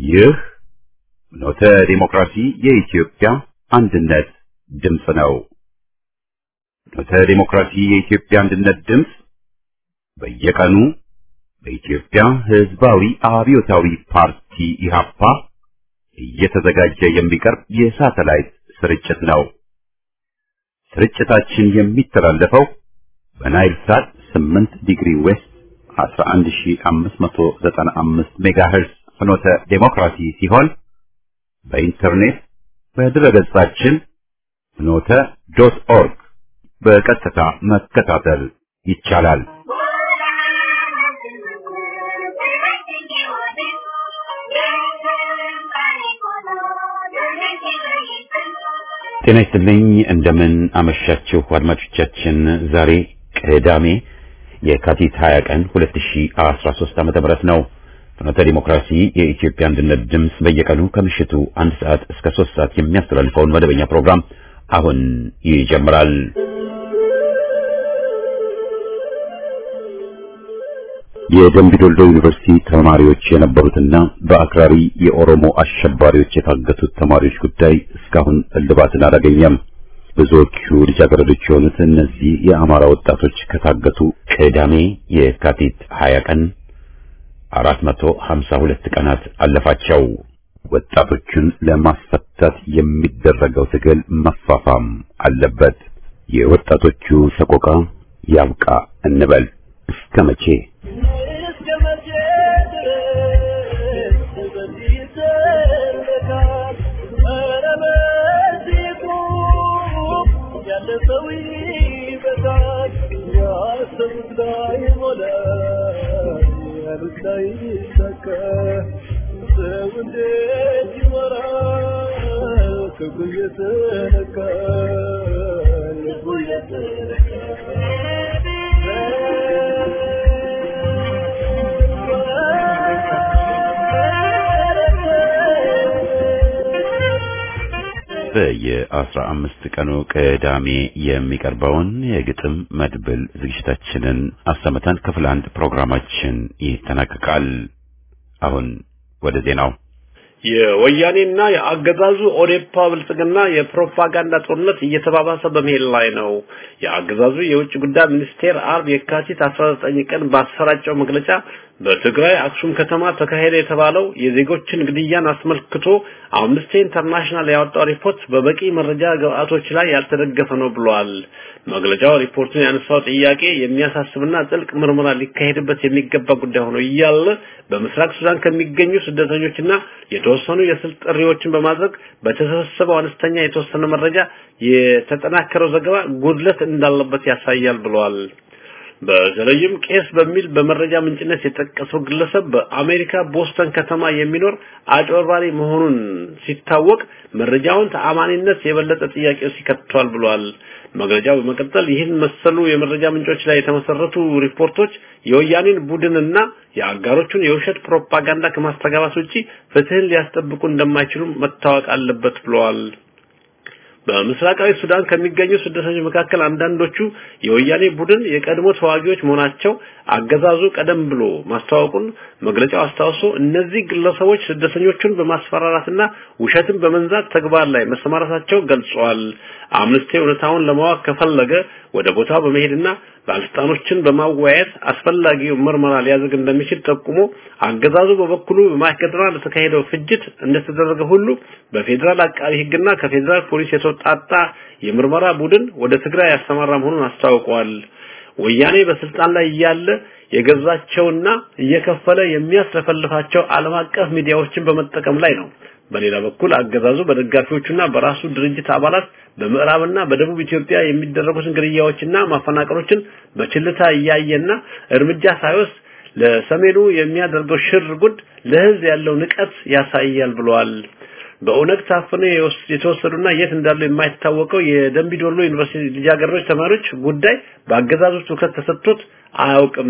ይህ ኖተ ዲሞክራሲ የኢትዮጵያ አንድነት ድምፅ ነው። ኖተ ዲሞክራሲ የኢትዮጵያ አንድነት ድምፅ በየቀኑ በኢትዮጵያ ሕዝባዊ አብዮታዊ ፓርቲ ኢህአፓ እየተዘጋጀ የሚቀርብ የሳተላይት ስርጭት ነው። ስርጭታችን የሚተላለፈው በናይል ሳት 8 ዲግሪ ዌስት 11595 ሜጋሄርዝ ፍኖተ ዴሞክራሲ ሲሆን በኢንተርኔት በድረገጻችን ፍኖተ ዶት ኦርግ በቀጥታ መከታተል ይቻላል። ጤና ይስጥልኝ። እንደምን አመሻችሁ አድማጮቻችን። ዛሬ ቅዳሜ የካቲት 20 ቀን 2013 ዓ.ም ነው። ፍኖተ ዲሞክራሲ የኢትዮጵያ አንድነት ድምፅ በየቀኑ ከምሽቱ አንድ ሰዓት እስከ ሶስት ሰዓት የሚያስተላልፈውን መደበኛ ፕሮግራም አሁን ይጀምራል። የደምቢዶልዶ ዩኒቨርሲቲ ተማሪዎች የነበሩትና በአክራሪ የኦሮሞ አሸባሪዎች የታገቱት ተማሪዎች ጉዳይ እስካሁን እልባትን አላገኘም። ብዙዎቹ ልጃገረዶች የሆኑት እነዚህ የአማራ ወጣቶች ከታገቱ ቅዳሜ የካቲት 20 ቀን 452 ቀናት አለፋቸው። ወጣቶቹን ለማስፈታት የሚደረገው ትግል መፋፋም አለበት። የወጣቶቹ ሰቆቃ ያብቃ እንበል። እስከ መቼ? በየአስራ አምስት ቀኑ ቅዳሜ የሚቀርበውን የግጥም መድብል ዝግጅታችንን አሰምተን ክፍል አንድ ፕሮግራማችን ይጠናቀቃል። አሁን ወደ ዜናው። የወያኔና የአገዛዙ ኦዴፓ ብልጽግና የፕሮፓጋንዳ ጦርነት እየተባባሰ በመሄድ ላይ ነው። የአገዛዙ የውጭ ጉዳይ ሚኒስቴር አርብ የካቲት 19 ቀን ባሰራጨው መግለጫ በትግራይ አክሱም ከተማ ተካሄደ የተባለው የዜጎችን ግድያን አስመልክቶ አምነስቲ ኢንተርናሽናል ያወጣው ሪፖርት በበቂ መረጃ ግብአቶች ላይ ያልተደገፈ ነው ብሏል። መግለጫው ሪፖርቱን ያነሳው ጥያቄ የሚያሳስብና ጥልቅ ምርመራ ሊካሄድበት የሚገባ ጉዳይ ሆኖ እያለ በምስራቅ ሱዳን ከሚገኙ ስደተኞችና የተወሰኑ የስልክ ጥሪዎችን በማድረግ በተሰበሰበው አነስተኛ የተወሰነ መረጃ የተጠናከረው ዘገባ ጉድለት እንዳለበት ያሳያል ብሏል። በተለይም ቄስ በሚል በመረጃ ምንጭነት የጠቀሰው ግለሰብ በአሜሪካ ቦስተን ከተማ የሚኖር አጭበርባሪ መሆኑን ሲታወቅ መረጃውን ተአማኒነት የበለጠ ጥያቄ ውስጥ ይከቷል ብሏል። መግለጫው በመቀጠል ይህን መሰሉ የመረጃ ምንጮች ላይ የተመሰረቱ ሪፖርቶች የወያኔን ቡድንና የአጋሮቹን የውሸት ፕሮፓጋንዳ ከማስተጋባት ውጪ ፍትህን ሊያስጠብቁ እንደማይችሉ መታወቅ አለበት ብለዋል። በምስራቃዊ ሱዳን ከሚገኙ ስደተኞች መካከል አንዳንዶቹ የወያኔ ቡድን የቀድሞ ተዋጊዎች መሆናቸው አገዛዙ ቀደም ብሎ ማስታወቁን መግለጫው አስታውሶ እነዚህ ግለሰቦች ስደተኞቹን በማስፈራራትና ውሸትን በመንዛት ተግባር ላይ መሰማራታቸው ገልጸዋል። አምነስቲ እውነታውን ለማወቅ ከፈለገ ወደ ቦታው በመሄድና ባለስልጣኖችን በማወያየት አስፈላጊው ምርመራ ሊያደርግ እንደሚችል ጠቁሞ አገዛዙ በበኩሉ በማይከድራ ለተካሄደው ፍጅት እንደተደረገ ሁሉ በፌዴራል አቃቢ ሕግና ከፌዴራል ፖሊስ የተወጣጣ የምርመራ ቡድን ወደ ትግራይ ያሰማራ መሆኑን አስታውቀዋል። ወያኔ በስልጣን ላይ እያለ የገዛቸውና እየከፈለ የሚያስለፈልፋቸው ዓለም አቀፍ ሚዲያዎችን በመጠቀም ላይ ነው። በሌላ በኩል አገዛዙ በደጋፊዎቹና በራሱ ድርጅት አባላት በምዕራብና በደቡብ ኢትዮጵያ የሚደረጉትን ግድያዎችና ማፈናቀሎችን በችልታ እያየና እርምጃ ሳይወስድ ለሰሜኑ የሚያደርገው ሽር ጉድ ለህዝብ ያለው ንቀት ያሳያል ብለዋል። በኦነግ ታፍነው የተወሰዱና የት እንዳሉ የማይታወቀው የደምቢዶሎ ዩኒቨርሲቲ ልጃገረዶች ተማሪዎች ጉዳይ በአገዛዙ ትኩረት ተሰጥቶት አያውቅም።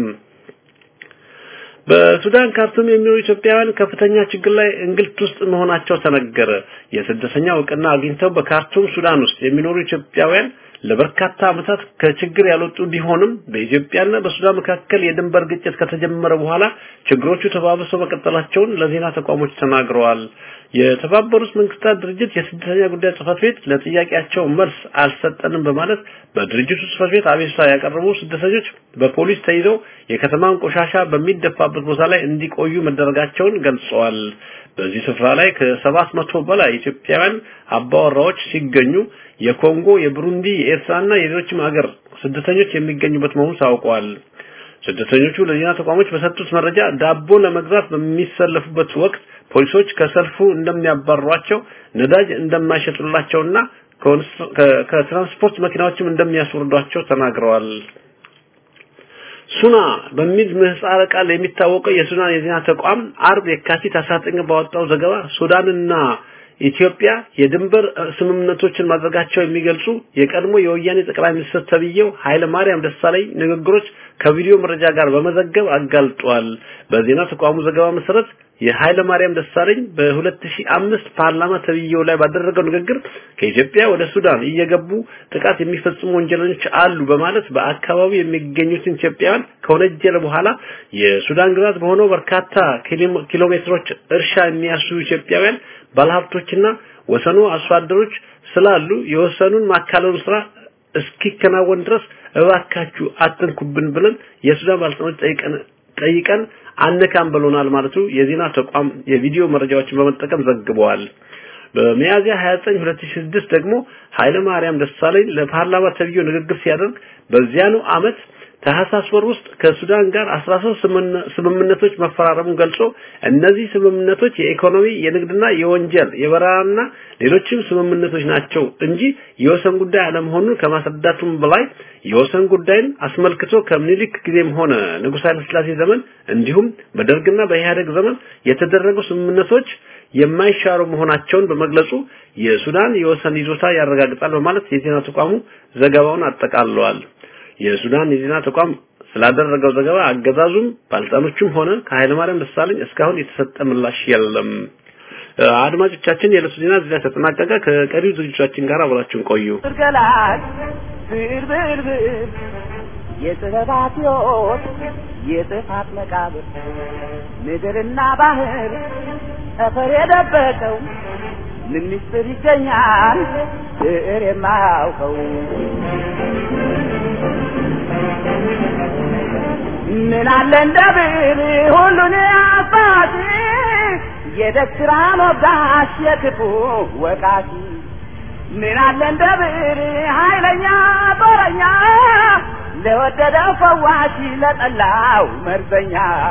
በሱዳን ካርቱም የሚኖሩ ኢትዮጵያውያን ከፍተኛ ችግር ላይ እንግልት ውስጥ መሆናቸው ተነገረ። የስደተኛ እውቅና አግኝተው በካርቱም ሱዳን ውስጥ የሚኖሩ ኢትዮጵያውያን ለበርካታ ዓመታት ከችግር ያልወጡ ቢሆንም በኢትዮጵያና በሱዳን መካከል የድንበር ግጭት ከተጀመረ በኋላ ችግሮቹ ተባብሰው መቀጠላቸውን ለዜና ተቋሞች ተናግረዋል። የተባበሩት መንግስታት ድርጅት የስደተኛ ጉዳይ ጽህፈት ቤት ለጥያቄያቸው መልስ አልሰጠንም በማለት በድርጅቱ ጽህፈት ቤት አቤቱታ ያቀረቡ ስደተኞች በፖሊስ ተይዘው የከተማን ቆሻሻ በሚደፋበት ቦታ ላይ እንዲቆዩ መደረጋቸውን ገልጸዋል። በዚህ ስፍራ ላይ ከሰባት መቶ በላይ ኢትዮጵያውያን አባወራዎች ሲገኙ የኮንጎ፣ የብሩንዲ፣ የኤርትራና የሌሎችም ሀገር ስደተኞች የሚገኙበት መሆኑ ታውቋል። ስደተኞቹ ለዜና ተቋሞች በሰጡት መረጃ ዳቦ ለመግዛት በሚሰለፉበት ወቅት ፖሊሶች ከሰልፉ እንደሚያባሯቸው፣ ነዳጅ እንደማይሸጡላቸውና ከትራንስፖርት መኪናዎችም እንደሚያስወርዷቸው ተናግረዋል። ሱና በሚል ምህጻረ ቃል የሚታወቀው የሱዳን የዜና ተቋም አርብ የካቲት 19 ባወጣው ዘገባ ሱዳንና ኢትዮጵያ የድንበር ስምምነቶችን ማድረጋቸው የሚገልጹ የቀድሞ የወያኔ ጠቅላይ ሚኒስትር ተብዬው ኃይለ ማርያም ደሳለኝ ንግግሮች ከቪዲዮ መረጃ ጋር በመዘገብ አጋልጧል። በዜና ተቋሙ ዘገባ መሰረት የኃይለ ማርያም ደሳለኝ በ2005 ፓርላማ ተብዬው ላይ ባደረገው ንግግር ከኢትዮጵያ ወደ ሱዳን እየገቡ ጥቃት የሚፈጽሙ ወንጀለኞች አሉ በማለት በአካባቢው የሚገኙትን ኢትዮጵያውያን ከወነጀለ በኋላ የሱዳን ግዛት በሆነው በርካታ ኪሎ ሜትሮች እርሻ የሚያርሱ ኢትዮጵያውያን ባለሀብቶችና ወሰኑ አርሶ አደሮች ስላሉ የወሰኑን ማካለሉ ስራ እስኪከናወን ድረስ እባካችሁ አትንኩብን ብለን የሱዳን ባለስልጣኖች ጠይቀን ጠይቀን አነካም ብሎናል ማለቱ የዜና ተቋም የቪዲዮ መረጃዎችን በመጠቀም ዘግበዋል። በሚያዝያ 29 2006 ደግሞ ኃይለ ማርያም ደሳለኝ ለፓርላማ ተብዮ ንግግር ሲያደርግ በዚያኑ አመት ታህሳስ ወር ውስጥ ከሱዳን ጋር 13 ስምምነቶች መፈራረሙን ገልጾ እነዚህ ስምምነቶች የኢኮኖሚ፣ የንግድና የወንጀል የበረራና ሌሎችም ስምምነቶች ናቸው እንጂ የወሰን ጉዳይ አለመሆኑን ከማስረዳቱም በላይ የወሰን ጉዳይን አስመልክቶ ከምኒልክ ጊዜም ሆነ ንጉሥ ኃይለ ሥላሴ ዘመን እንዲሁም በደርግና በኢህአደግ ዘመን የተደረጉ ስምምነቶች የማይሻሩ መሆናቸውን በመግለጹ የሱዳን የወሰን ይዞታ ያረጋግጣል በማለት የዜና ተቋሙ ዘገባውን አጠቃለዋል። የሱዳን የዜና ተቋም ስላደረገው ዘገባ አገዛዙም ባለስልጣኖቹም ሆነ ከኃይለማርያም ደሳለኝ እስካሁን የተሰጠ ምላሽ የለም። አድማጮቻችን የዕለቱ ዜና እዚህ ላይ ተጠናቀቀ። ከቀሪው ዝግጅቶቻችን ጋር አብራችሁን ቆዩ። ገላጭ ብርብርብር የጥበባት ሕይወት የጥፋት መቃብር ምድርና ባህር ጠፈር የደበቀው ምን ምስጢር ይገኛል ብዕር የማያውቀው ምን አለ እንደ ብዕር ሁሉን አባቲ የደስራ ሞጋሽ የክፉ ወቃቲ ምን አለ እንደ ብዕር ኃይለኛ ጦረኛ ለወደደው ፈዋሽ ለጠላው መርዘኛ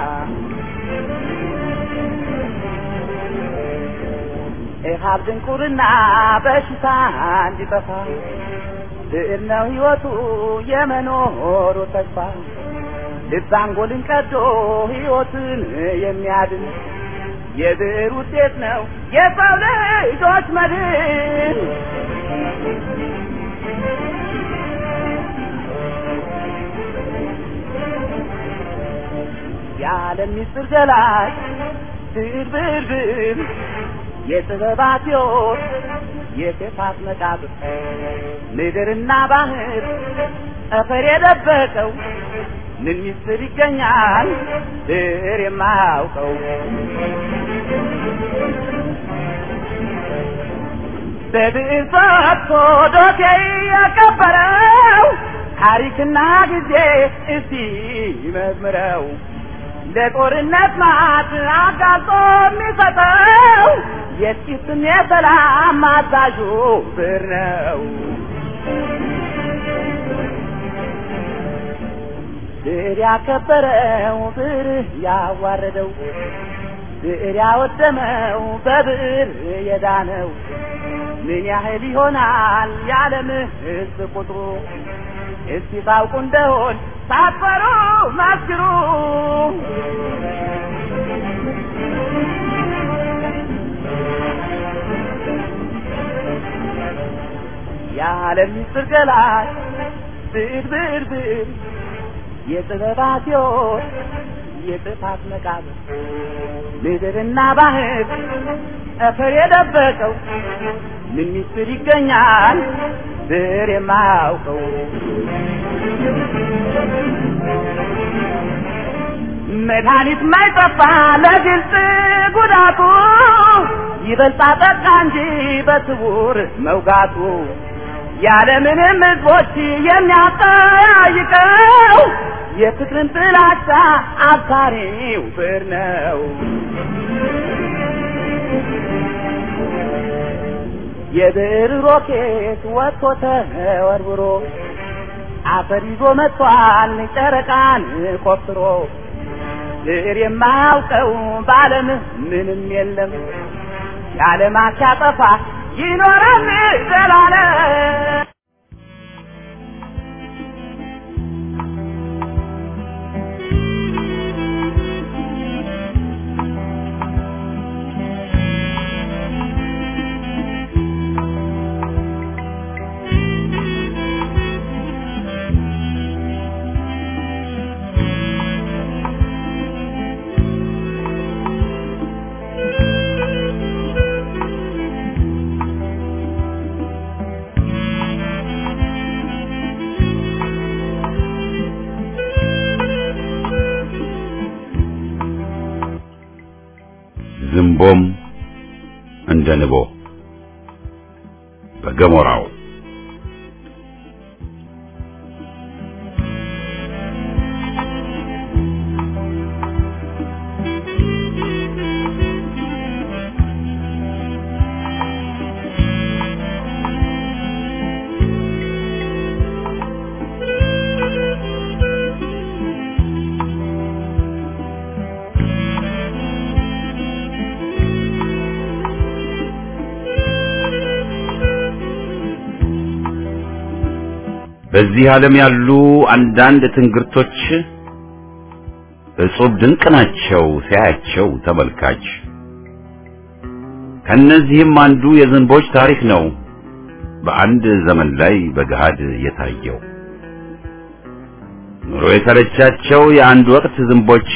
ኢሃብ ድንቁርና በሽታ እንዲጠፋ ብዕር ነው ሕይወቱ የመኖሩ ተስፋ ልብ አንጎልን ቀዶ ሕይወትን የሚያድን የብዕር ውጤት ነው የሰው ልጆች መድን። የዓለም ምስጢር ገላጭ ብዕር ብዕር ብዕር የጥበባት ሕይወት የክፋት መቃብር ምድርና ባህር ጠፈር የደበቀው ምን ምስጢር ይገኛል ብዕር የማያውቀው በብዕር ፈትቶ ዶሴ የቀበረው ታሪክና ጊዜ እስቲ ይመዝምረው ለጦርነት ማት አጋልጦ የሚሰጠው የጥቂትም የሰላም አዛዡ ብዕር ነው። ብዕር ያከበረው ብዕር ያዋረደው ብዕር ያወደመው በብዕር የዳነው ምን ያህል ይሆናል የዓለም ሕዝብ ቁጥሩ? እስቲ ታውቁ እንደሆን ሳትፈሩ መስክሩ። የዓለም ምስጢር ገላጭ ብዕር ብዕር ብዕር የጥበባት ሕይወት የጥፋት መቃብር ምድርና ባህር ጠፈር የደበቀው ምን ምስጢር ይገኛል ድር የማያውቀው መድኃኒት ማይጠፋ ለግልጽ ጉዳቱ ይበልጣ ጠቃ እንጂ በስውር መውጋቱ ያለምንም ሕዝቦች የሚያጠያይቀው የፍቅርን ጥላቻ አብሳሪው ብር ነው። የብር ሮኬት ወጥቶ ተወርውሮ አፈር ይዞ መጥቷል ጨረቃን ቆፍሮ ብር የማያውቀው በዓለም ምንም የለም የዓለም ሲያጠፋ ይኖራል ዘላለም። ዝንቦም እንደ ንቦ በገሞራው በዚህ ዓለም ያሉ አንዳንድ ትንግርቶች እጹብ ድንቅ ናቸው ሲያያቸው ተመልካች። ከነዚህም አንዱ የዝንቦች ታሪክ ነው በአንድ ዘመን ላይ በገሃድ የታየው። ኑሮ የተረቻቸው የአንድ ወቅት ዝንቦች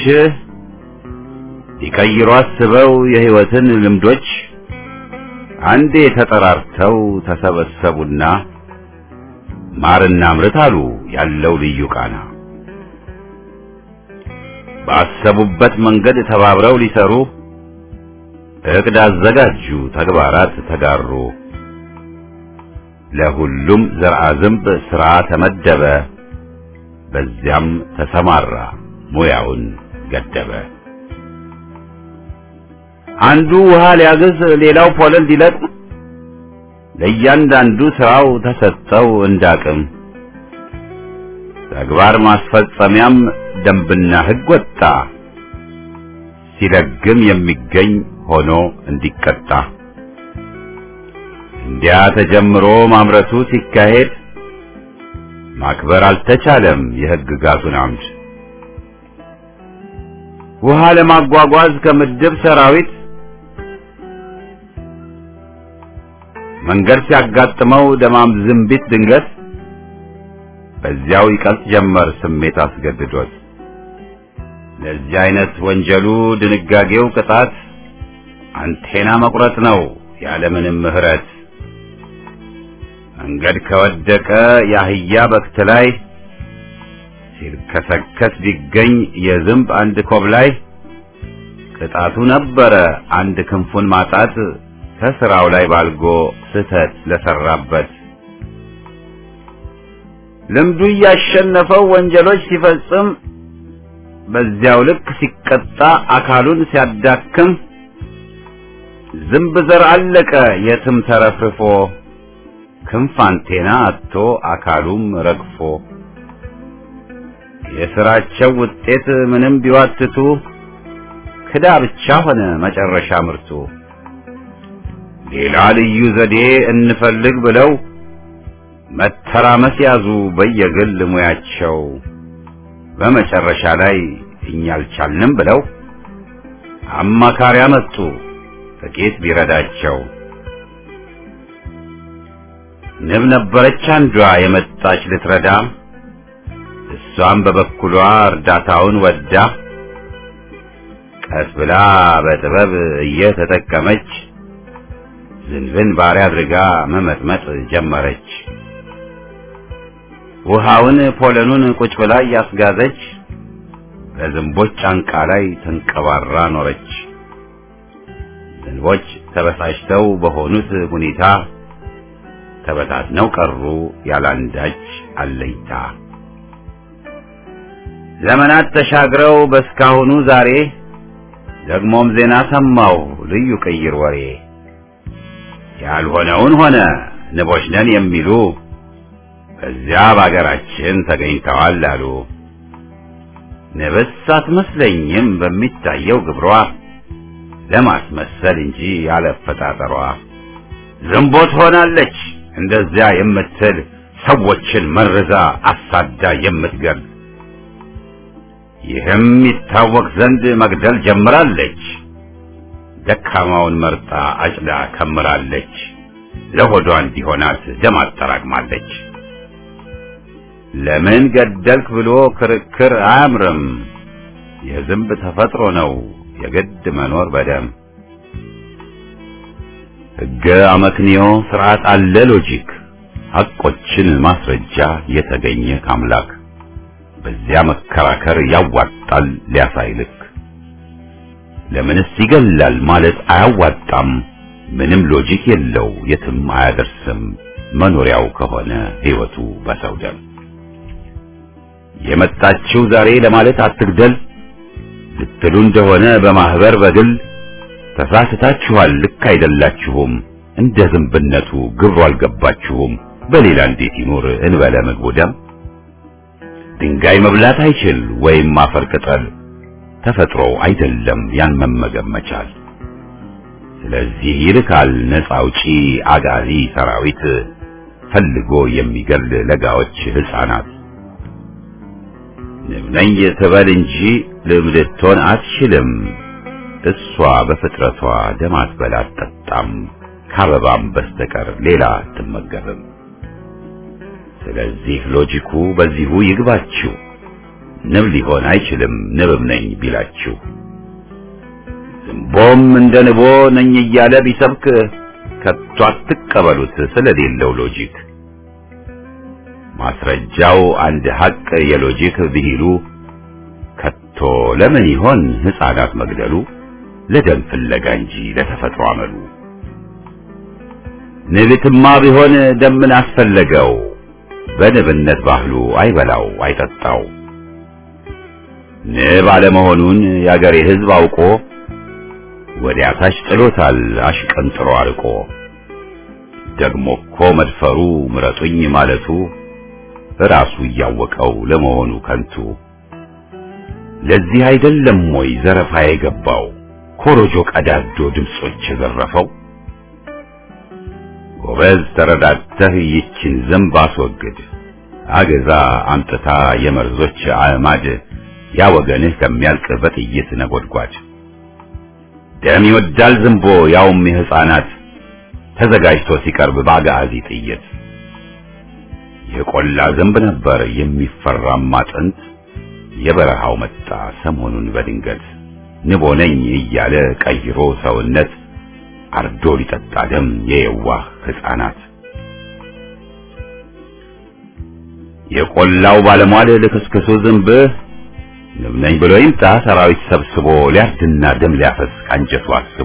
ሊቀይሩ አስበው የሕይወትን ልምዶች አንዴ ተጠራርተው ተሰበሰቡና ማርና ምርት አሉ ያለው ልዩ ቃና። ባሰቡበት መንገድ ተባብረው ሊሰሩ እቅድ አዘጋጁ፣ ተግባራት ተጋሩ። ለሁሉም ዘርአ ዝንብ ሥራ ተመደበ፣ በዚያም ተሰማራ፣ ሙያውን ገደበ። አንዱ ውሃ ሊያግዝ፣ ሌላው ፖለል ሊለቅም ለእያንዳንዱ ስራው ተሰጠው እንዳቅም። ተግባር ማስፈጸሚያም ደንብና ሕግ ወጣ፣ ሲለግም የሚገኝ ሆኖ እንዲቀጣ። እንዲያ ተጀምሮ ማምረቱ ሲካሄድ ማክበር አልተቻለም የሕግጋቱን አምድ። ውሃ ለማጓጓዝ ከምድብ ሰራዊት መንገድ ሲያጋጥመው ደማም ዝንቢት ድንገት በዚያው ይቀልጥ ጀመር ስሜት አስገድዶት። ለዚህ አይነት ወንጀሉ ድንጋጌው ቅጣት አንቴና መቁረጥ ነው ያለምንም ምሕረት። መንገድ ከወደቀ የአህያ በክት ላይ ሲልከሰከስ ቢገኝ የዝንብ አንድ ኮብ ላይ ቅጣቱ ነበረ አንድ ክንፉን ማጣት ከስራው ላይ ባልጎ ስህተት ለሰራበት ልምዱ እያሸነፈው ወንጀሎች ሲፈጽም በዚያው ልክ ሲቀጣ አካሉን ሲያዳክም ዝንብ ዘር አለቀ የትም ተረፍርፎ ክንፍ አንቴና አጥቶ አካሉም ረግፎ የስራቸው ውጤት ምንም ቢዋትቱ ክዳ ብቻ ሆነ መጨረሻ ምርቱ። ሌላ ልዩ ዘዴ እንፈልግ ብለው መተራመስ ያዙ በየግል ሙያቸው። በመጨረሻ ላይ እኛ አልቻልንም ብለው አማካሪ አመጡ ጥቂት ቢረዳቸው። ንብ ነበረች አንዷ የመጣች ልትረዳ፣ እሷም በበኩሏ እርዳታውን ወዳ ቀስ ብላ በጥበብ እየተጠቀመች ዝንብን ባሪያ አድርጋ መመጥመጥ ጀመረች። ውሃውን ፖለኑን ቁጭ ብላ እያስጋዘች በዝንቦች ጫንቃ ላይ ተንቀባራ ኖረች። ዝንቦች ተበሳጭተው በሆኑት ሁኔታ ተበታትነው ቀሩ ያላንዳች አለይታ። ዘመናት ተሻግረው በስካሁኑ ዛሬ ደግሞም ዜና ሰማው ልዩ ቅይር ወሬ ያልሆነውን ሆነ ንቦች ነን የሚሉ በዚያ በአገራችን ተገኝተዋል አሉ። ንብስ አትመስለኝም በሚታየው ግብሯ ለማስመሰል እንጂ ያለፈጣጠሯ ዝንቦት ሆናለች እንደዚያ የምትል ሰዎችን መርዛ አሳዳ የምትገል ይህም ይታወቅ ዘንድ መግደል ጀምራለች። ደካማውን መርጣ አጭዳ ከምራለች። ለሆዷ እንዲሆናት ደም አጠራቅማለች። ለምን ገደልክ ብሎ ክርክር አያምርም። የዝንብ ተፈጥሮ ነው የግድ መኖር በደም ሕገ አመክንዮ ስርዓት አለ ሎጂክ ሐቆችን ማስረጃ የተገኘ ካምላክ በዚያ መከራከር ያዋጣል ሊያሳይልክ ለምንስ ይገላል ማለት አያዋጣም ምንም ሎጂክ የለው የትም አያደርስም መኖሪያው ከሆነ ሕይወቱ በሰው ደም የመጣችው ዛሬ ለማለት አትግደል ልትሉ እንደሆነ በማህበር በግል ተሳስታችኋል ልክ አይደላችሁም እንደ ዝንብነቱ ግብሩ አልገባችሁም በሌላ እንዴት ይኖር እንበለ ምግቡ ደም ድንጋይ መብላት አይችል ወይም አፈር ቅጠል ተፈጥሮ አይደለም ያን መመገብ መቻል ስለዚህ ይልካል ነፃ አውጪ አጋዚ ሰራዊት ፈልጎ የሚገል ለጋዎች ህፃናት ንብ ነኝ ትበል እንጂ ልብ ልትሆን አትችልም እሷ በፍጥረቷ ደም አትበላ አትጠጣም ከአበባም በስተቀር ሌላ አትመገብም ስለዚህ ሎጂኩ በዚሁ ይግባችሁ ንብ ሊሆን አይችልም ንብም ነኝ ቢላችሁ ዝንቦም እንደ ንቦ ነኝ እያለ ቢሰብክ ከቶ አትቀበሉት ስለሌለው ሎጂክ ማስረጃው አንድ ሐቅ የሎጂክ ብሂሉ ከቶ ለምን ይሆን ሕፃናት መግደሉ ለደም ፍለጋ እንጂ ለተፈጥሮ አመሉ ንብትማ ቢሆን ደምን አስፈለገው በንብነት ባህሉ አይበላው አይጠጣው ንብ አለመሆኑን የአገሬ ሕዝብ አውቆ ወዲያ ታች ጥሎታል አሽቀንጥሮ አርቆ ደግሞ እኮ መድፈሩ ምረጡኝ ማለቱ ራሱ እያወቀው ለመሆኑ ከንቱ ለዚህ አይደለም ወይ ዘረፋ የገባው ኮሮጆ ቀዳዶ ድምጾች የዘረፈው ጎበዝ ተረዳተህ ይችን ዝንብ አስወግድ አገዛ አምጥታ የመርዞች አዕማድ ያ ወገንህ ከሚያልቅ በጥይት ነጎድጓድ ደም ይወዳል ዝንቦ ያውም የሕፃናት ተዘጋጅቶ ሲቀርብ በአጋዚ ጥይት የቆላ ዝንብ ነበር የሚፈራማ ጥንት የበረሃው መጣ ሰሞኑን በድንገት ንቦ ነኝ እያለ ቀይሮ ሰውነት አርዶ ሊጠጣ ደም የየዋህ ሕፃናት የቆላው ባለሟል ልክስክሱ ዝንብ ንብ ነኝ ብሎ ይምጣ ሰራዊት ሰብስቦ ሊያርድና ደም ሊያፈስ ካንጀቱ አስቦ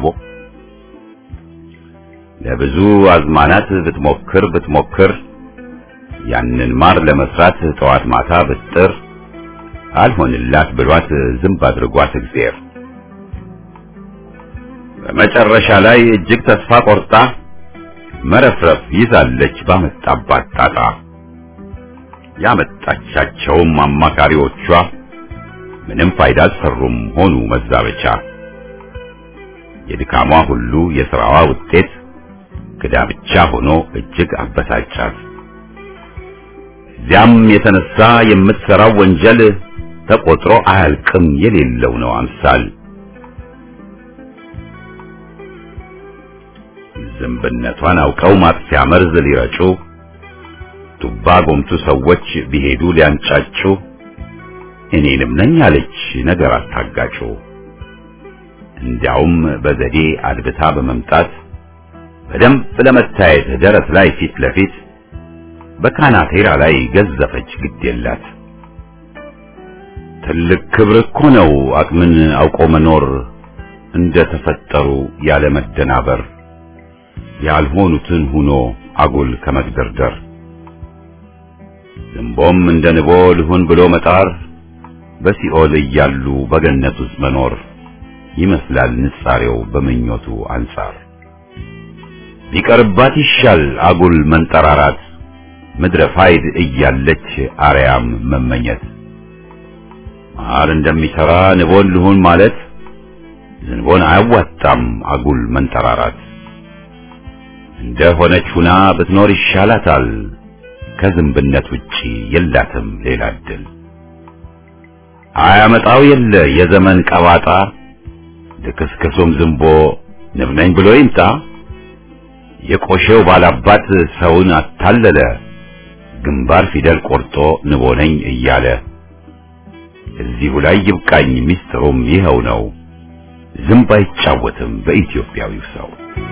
ለብዙ አዝማናት ብትሞክር ብትሞክር ያንን ማር ለመስራት ጠዋት ማታ ብጥር አልሆንላት ብሏት ዝንብ አድርጓት እግዚአብሔር በመጨረሻ ላይ እጅግ ተስፋ ቆርጣ መረፍረፍ ይዛለች ባመጣባት ጣጣ ያመጣቻቸውም አማካሪዎቿ ምንም ፋይዳ አልሰሩም ሆኑ መዛበቻ የድካሟ ሁሉ የሥራዋ ውጤት ክዳ ብቻ ሆኖ እጅግ አበሳጫት እዚያም የተነሳ የምትሰራው ወንጀል ተቆጥሮ አያልቅም የሌለው ነው አምሳል ዝንብነቷን አውቀው ማጥፊያ መርዝ ሊረጩ ቱባ ጎምቱ ሰዎች ቢሄዱ ሊያንጫጩ እኔንም ነኝ አለች ነገር አታጋጩ እንዲያውም በዘዴ አድብታ በመምጣት በደንብ ለመታየት ደረት ላይ ፊት ለፊት በካናቴራ ላይ ገዘፈች ግድ የላት። ትልቅ ክብር እኮ ነው አቅምን አውቆ መኖር እንደ ተፈጠሩ ያለ መደናበር ያልሆኑትን ሁኖ አጉል ከመግደርደር ዝንቦም እንደ ንቦ ልሁን ብሎ መጣር በሲኦል እያሉ በገነት ውስጥ መኖር ይመስላል ንጻሬው በምኞቱ አንጻር ቢቀርባት ይሻል አጉል መንጠራራት ምድረ ፋይድ እያለች አርያም መመኘት ማር እንደሚሰራ ንቦን ልሁን ማለት ዝንቦን አያዋጣም አጉል መንጠራራት እንደ ሆነች ሁና ብትኖር ይሻላታል ከዝንብነት ውጪ የላትም ሌላ እድል አያመጣው የለ የዘመን ቀባጣ ልክስክሱም ዝንቦ ንብ ነኝ ብሎ ይምጣ የቆሼው ባላባት ሰውን አታለለ ግንባር ፊደል ቆርጦ ንቦ ነኝ እያለ እዚሁ ላይ ይብቃኝ ሚስጥሩም ይኸው ነው ዝንብ አይጫወትም በኢትዮጵያዊው ሰው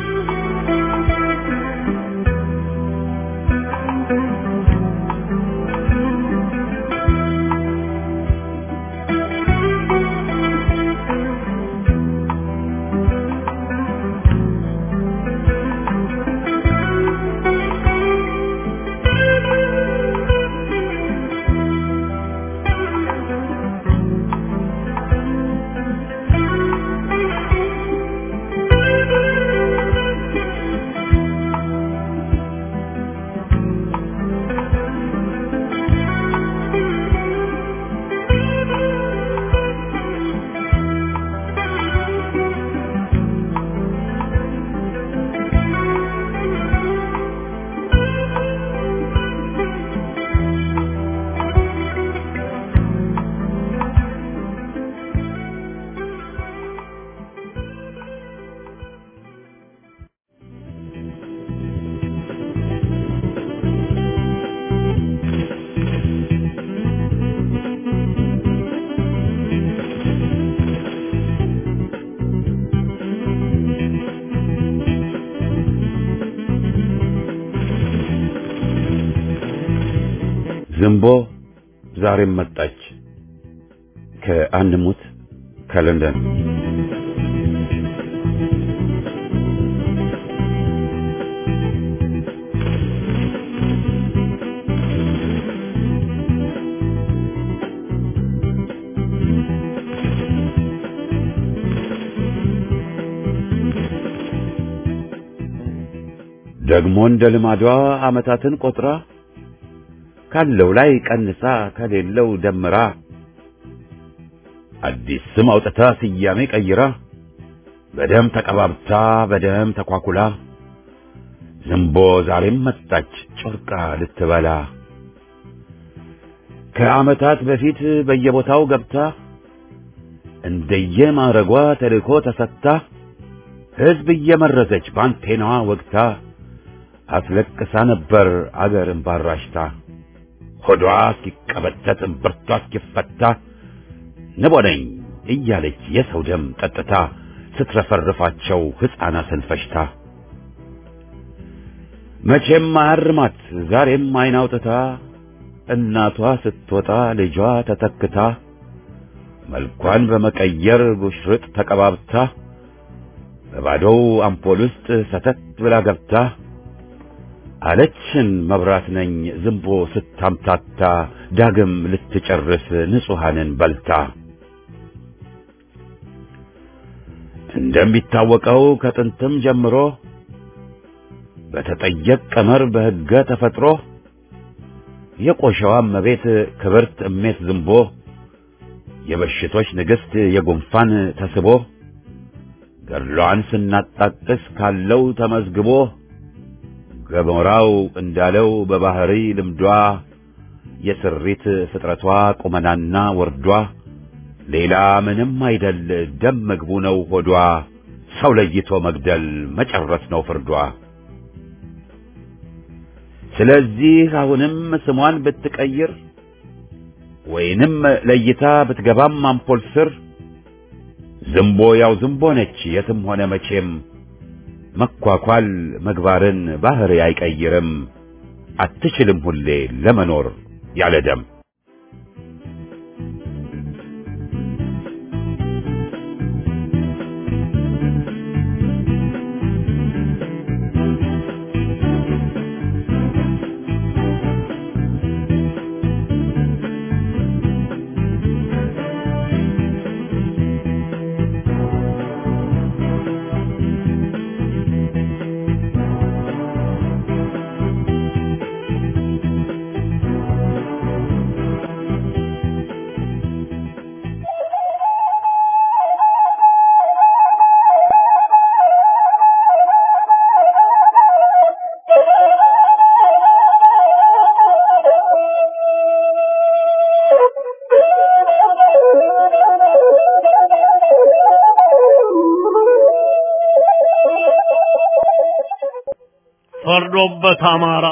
ዝንቦ ዛሬም መጣች ከአንድ ሙት ከለንደን ደግሞ እንደ ልማዷ ዓመታትን ቆጥራ ካለው ላይ ቀንሳ ከሌለው ደምራ አዲስ ስም አውጥታ ስያሜ ቀይራ በደም ተቀባብታ በደም ተኳኩላ ዝንቦ ዛሬም መጣች ጮርቃ ልትበላ ከዓመታት በፊት በየቦታው ገብታ እንደየማረጓ ተልእኮ ተሰጥታ ሕዝብ እየመረዘች ባንቴናዋ ወግታ አስለቅሳ ነበር አገርን ባራሽታ ሆዷ እስኪቀበጠጥ እምብርቷ እስኪፈታ ንቦ ነኝ እያለች የሰው ደም ጠጥታ ስትረፈርፋቸው ሕፃናትን ፈጅታ መቼም አያርማት ዛሬም አይን አውጥታ እናቷ ስትወጣ ልጇ ተተክታ መልኳን በመቀየር ጉሽርጥ ተቀባብታ በባዶው አምፖል ውስጥ ሰተት ብላ ገብታ አለችን መብራት ነኝ ዝንቦ ስታምታታ ዳግም ልትጨርስ ንጹሐንን በልታ እንደሚታወቀው ከጥንትም ጀምሮ በተጠየቅ ቀመር በሕገ ተፈጥሮ የቆሸዋ እመቤት ክብርት እሜት ዝንቦ የበሽቶች ንግሥት የጉንፋን ተስቦ ገድሏን ስናጣቅስ ካለው ተመዝግቦ ገሞራው እንዳለው በባህሪ ልምዷ የስሪት ፍጥረቷ ቁመናና ወርዷ ሌላ ምንም አይደል ደም ምግቡ ነው ሆዷ ሰው ለይቶ መግደል መጨረስ ነው ፍርዷ ስለዚህ አሁንም ስሟን ብትቀይር ወይንም ለይታ ብትገባም አምፖል ስር ዝንቦ ያው ዝንቦ ነች የትም ሆነ መቼም መኳኳል ምግባርን ባህሪ አይቀይርም አትችልም ሁሌ ለመኖር ያለ ደም ፈርዶበት አማራ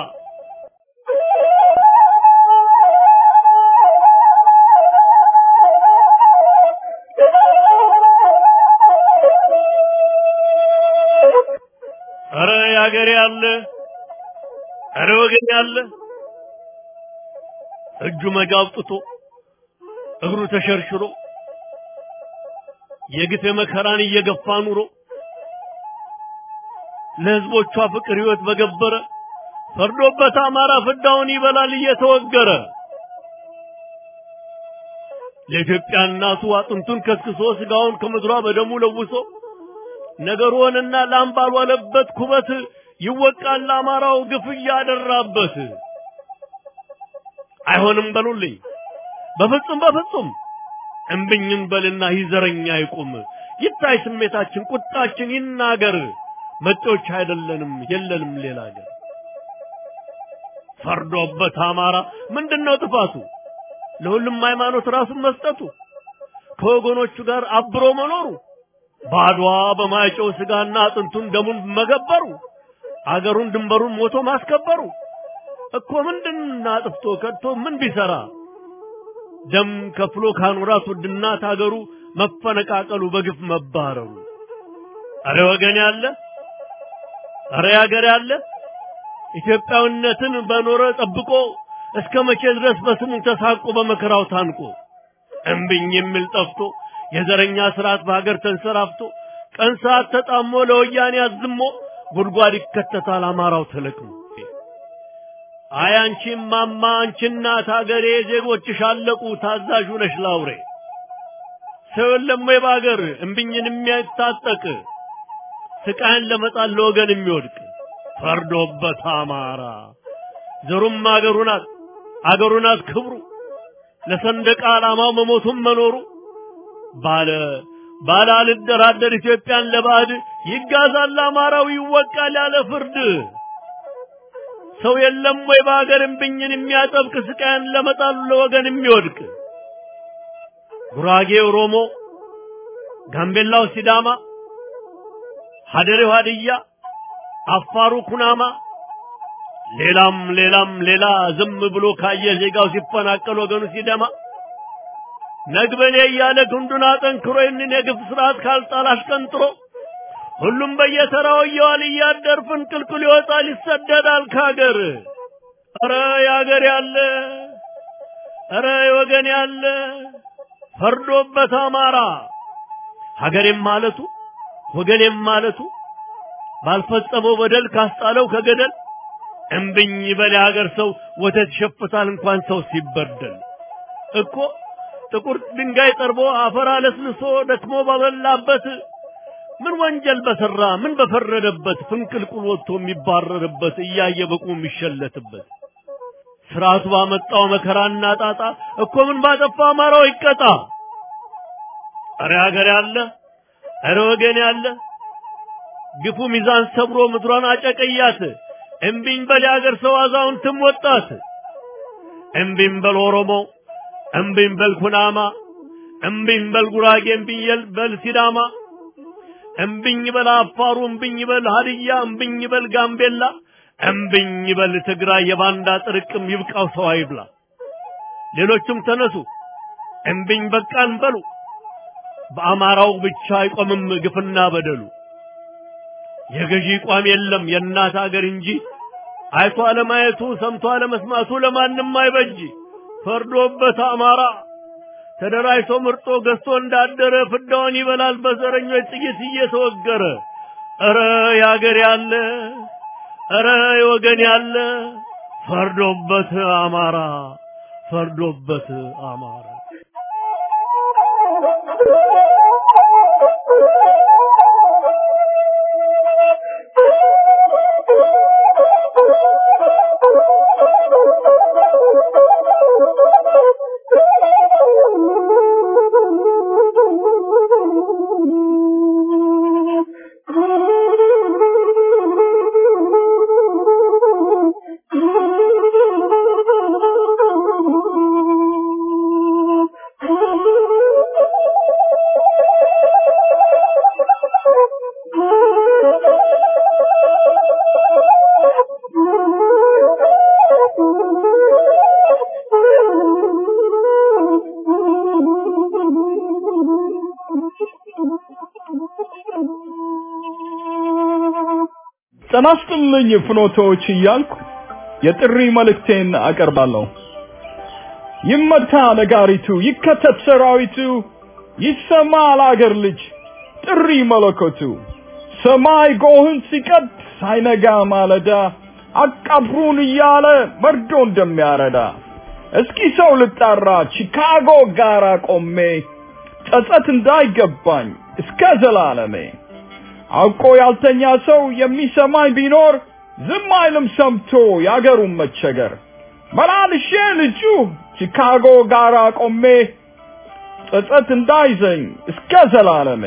ኧረ ያገሬ ያለ ኧረ ወገን ያለ እጁ መጋ አውጥቶ እግሩ ተሸርሽሮ የግፍ መከራን እየገፋ ኑሮ ለህዝቦቿ ፍቅር ህይወት በገበረ ፈርዶበት አማራ ፍዳውን ይበላል እየተወገረ ለኢትዮጵያ እናቱ አጥንቱን ከስክሶ ስጋውን ከምድሯ በደሙ ለውሶ ነገሩንና ላም ባልዋለበት ኩበት ይወቃል አማራው ግፍ እያደራበት። አይሆንም በሉልኝ በፍጹም በፍጹም እምብኝን በልና ይዘረኛ ይቁም ይታይ ስሜታችን ቁጣችን ይናገር መጤዎች አይደለንም የለንም ሌላ ሀገር ፈርዶበት አማራ ምንድነው ጥፋቱ ለሁሉም ሃይማኖት ራሱን መስጠቱ ከወገኖቹ ጋር አብሮ መኖሩ ባድዋ በማይጨው ስጋና አጥንቱን ደሙን መገበሩ አገሩን ድንበሩን ሞቶ ማስከበሩ እኮ ምንድን አጥፍቶ ከድቶ ምን ቢሰራ ደም ከፍሎ ካኖራት ውድናት አገሩ መፈነቃቀሉ በግፍ መባረሩ አረ ወገን ያለ አረ ያገር ያለ ኢትዮጵያዊነትን በኖረ ጠብቆ እስከ መቼ ድረስ በስሙ ተሳቆ በመከራው ታንቆ እምብኝ የሚል ጠፍቶ የዘረኛ ስርዓት በሀገር ተንሰራፍቶ ቀን ሰዓት ተጣሞ ለወያኔ አዝሞ ጉድጓድ ይከተታል አማራው ተለቅሞ አይ አንቺ ማማ አንቺ እናት ሀገሬ ዜጎችሽ አለቁ ታዛዥ ነሽ ላውሬ ሰው የለም ወይ በሀገር እምብኝን የሚያታጠቅ ስቃይን ለመጣል ለወገን የሚወድቅ ፈርዶበት አማራ ዘሩም አገሩ ናት አገሩ ናት ክብሩ ለሰንደቅ ዓላማው መሞቱም መኖሩ ባለ ባለ አልደራደር ኢትዮጵያን ለባዕድ ይጋዛል አማራው ይወቃል ያለ ፍርድ ሰው የለም ወይ በሀገር እምብኝን የሚያጠብቅ ስቃይን ለመጣሉ ለወገን የሚወድቅ ጉራጌ ኦሮሞ፣ ጋምቤላው ሲዳማ፣ ሀደሬው ሀድያ፣ አፋሩ ኩናማ ሌላም ሌላም ሌላ ዝም ብሎ ካየ ዜጋው ሲፈናቀል ወገኑ ሲደማ ነግበኔ እያለ ክንዱን አጠንክሮ ይህንን የግፍ ስርዓት ካልጣል አሽቀንጥሮ ሁሉም በየተራው እየዋል እያደር ፍንቅልቅል ይወጣል ይሰደዳል ከሀገር። ኧረ የሀገር ያለ ኧረ የወገን ያለ ፈርዶበት አማራ ሀገሬም ማለቱ ወገኔም ማለቱ ባልፈጸመው በደል ካስጣለው ከገደል እምብኝ በል የሀገር ሰው ወተት ይሸፍታል እንኳን ሰው ሲበደል እኮ ጥቁር ድንጋይ ጠርቦ አፈር አለስልሶ ደክሞ ባበላበት ምን ወንጀል በሰራ ምን በፈረደበት ፍንቅልቁል ወጥቶ የሚባረርበት እያየ በቁ የሚሸለትበት ስርዓቱ ባመጣው መከራና ጣጣ እኮ ምን ባጠፋ አማራው ይቀጣ። አረ ሀገር ያለ አረ ወገን ያለ ግፉ ሚዛን ሰብሮ ምድሯን አጨቀያት። እምቢኝ በል የሀገር ሰው አዛውንትም ወጣት። እምቢኝ በል ኦሮሞ፣ እምቢኝ በል ኩናማ፣ እምቢኝ በል ጉራጌ፣ እምቢኝ በል ሲዳማ፣ እምቢኝ በል አፋሩ፣ እምቢኝ በል ሀድያ፣ እምቢኝ በል ጋምቤላ፣ እምቢኝ በል ትግራይ። የባንዳ ጥርቅም ይብቃው ሰው አይብላ። ሌሎቹም ተነሱ እምቢኝ በቃን በሉ። በአማራው ብቻ አይቆምም ግፍና በደሉ። የገዢ ቋም የለም የእናት አገር እንጂ አይቶ አለማየቱ ሰምቶ አለመስማቱ ለማንም አይበጅ። ፈርዶበት አማራ ተደራጅቶ ምርጦ ገዝቶ እንዳደረ ፍዳውን ይበላል በዘረኞች ጥይት እየተወገረ። ኧረ ያገር ያለ ኧረ የወገን ያለ ፈርዶበት አማራ ፈርዶበት አማራ ጤና ይስጥልኝ ፍኖቶች እያልኩ የጥሪ መልእክቴን አቀርባለሁ። ይመታ ነጋሪቱ፣ ይከተት ሰራዊቱ፣ ይሰማ ለአገር ልጅ ጥሪ መለኮቱ። ሰማይ ጎህን ሲቀድ ሳይነጋ ማለዳ አቃብሩን እያለ መርዶ እንደሚያረዳ እስኪ ሰው ልጣራ ቺካጎ ጋራ ቆሜ ጸጸት እንዳይገባኝ እስከ ዘላለሜ አውቆ ያልተኛ ሰው የሚሰማኝ ቢኖር ዝም አይልም ሰምቶ ያገሩን መቸገር። መላልሼ ልጁ ቺካጎ ጋራ ቆሜ ጸጸት እንዳይዘኝ እስከ ዘላለሜ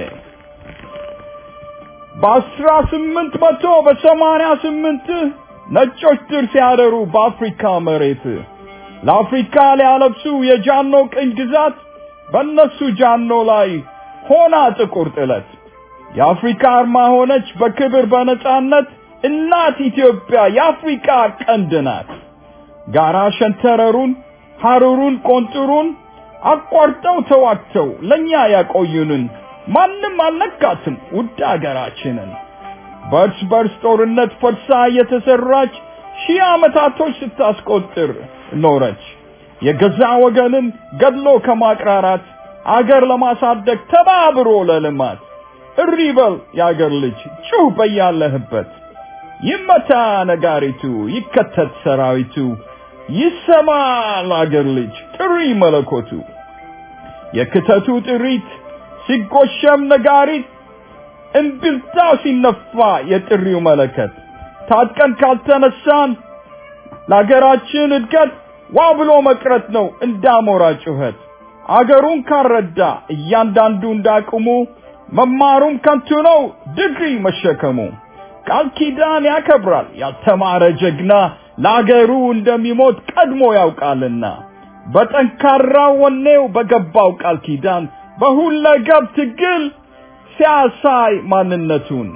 በአስራ ስምንት መቶ በሰማንያ ስምንት ነጮች ድር ሲያደሩ በአፍሪካ መሬት ለአፍሪካ ሊያለብሱ የጃኖ ቅኝ ግዛት በእነሱ ጃኖ ላይ ሆና ጥቁር ጥለት የአፍሪካ አርማ ሆነች በክብር በነጻነት እናት ኢትዮጵያ የአፍሪካ ቀንድ ናት። ጋራ ሸንተረሩን ሐሩሩን ቆንጥሩን አቋርጠው ተዋግተው ለኛ ያቆዩንን ማንም አልነካትም ውድ አገራችንን። በእርስ በርስ ጦርነት ፈርሳ የተሰራች ሺህ ዓመታቶች ስታስቆጥር ኖረች። የገዛ ወገንን ገድሎ ከማቅራራት አገር ለማሳደግ ተባብሮ ለልማት እሪ በል የአገር ልጅ ጩህ በያለህበት ይመታ ነጋሪቱ ይከተት ሰራዊቱ ይሰማ ለአገር ልጅ ጥሪ መለኮቱ የክተቱ ጥሪት ሲጎሸም ነጋሪት እምቢልታው ሲነፋ የጥሪው መለከት ታጥቀን ካልተነሳን ለአገራችን እድገት ዋ ብሎ መቅረት ነው እንዳሞራ ጩኸት አገሩን ካረዳ እያንዳንዱ እንዳቅሙ መማሩም ከንቱ ነው ድግሪ መሸከሙ ቃል ኪዳን ያከብራል ያልተማረ ጀግና ለአገሩ እንደሚሞት ቀድሞ ያውቃልና በጠንካራ ወኔው በገባው ቃል ኪዳን በሁለገብ ትግል ሲያሳይ ማንነቱን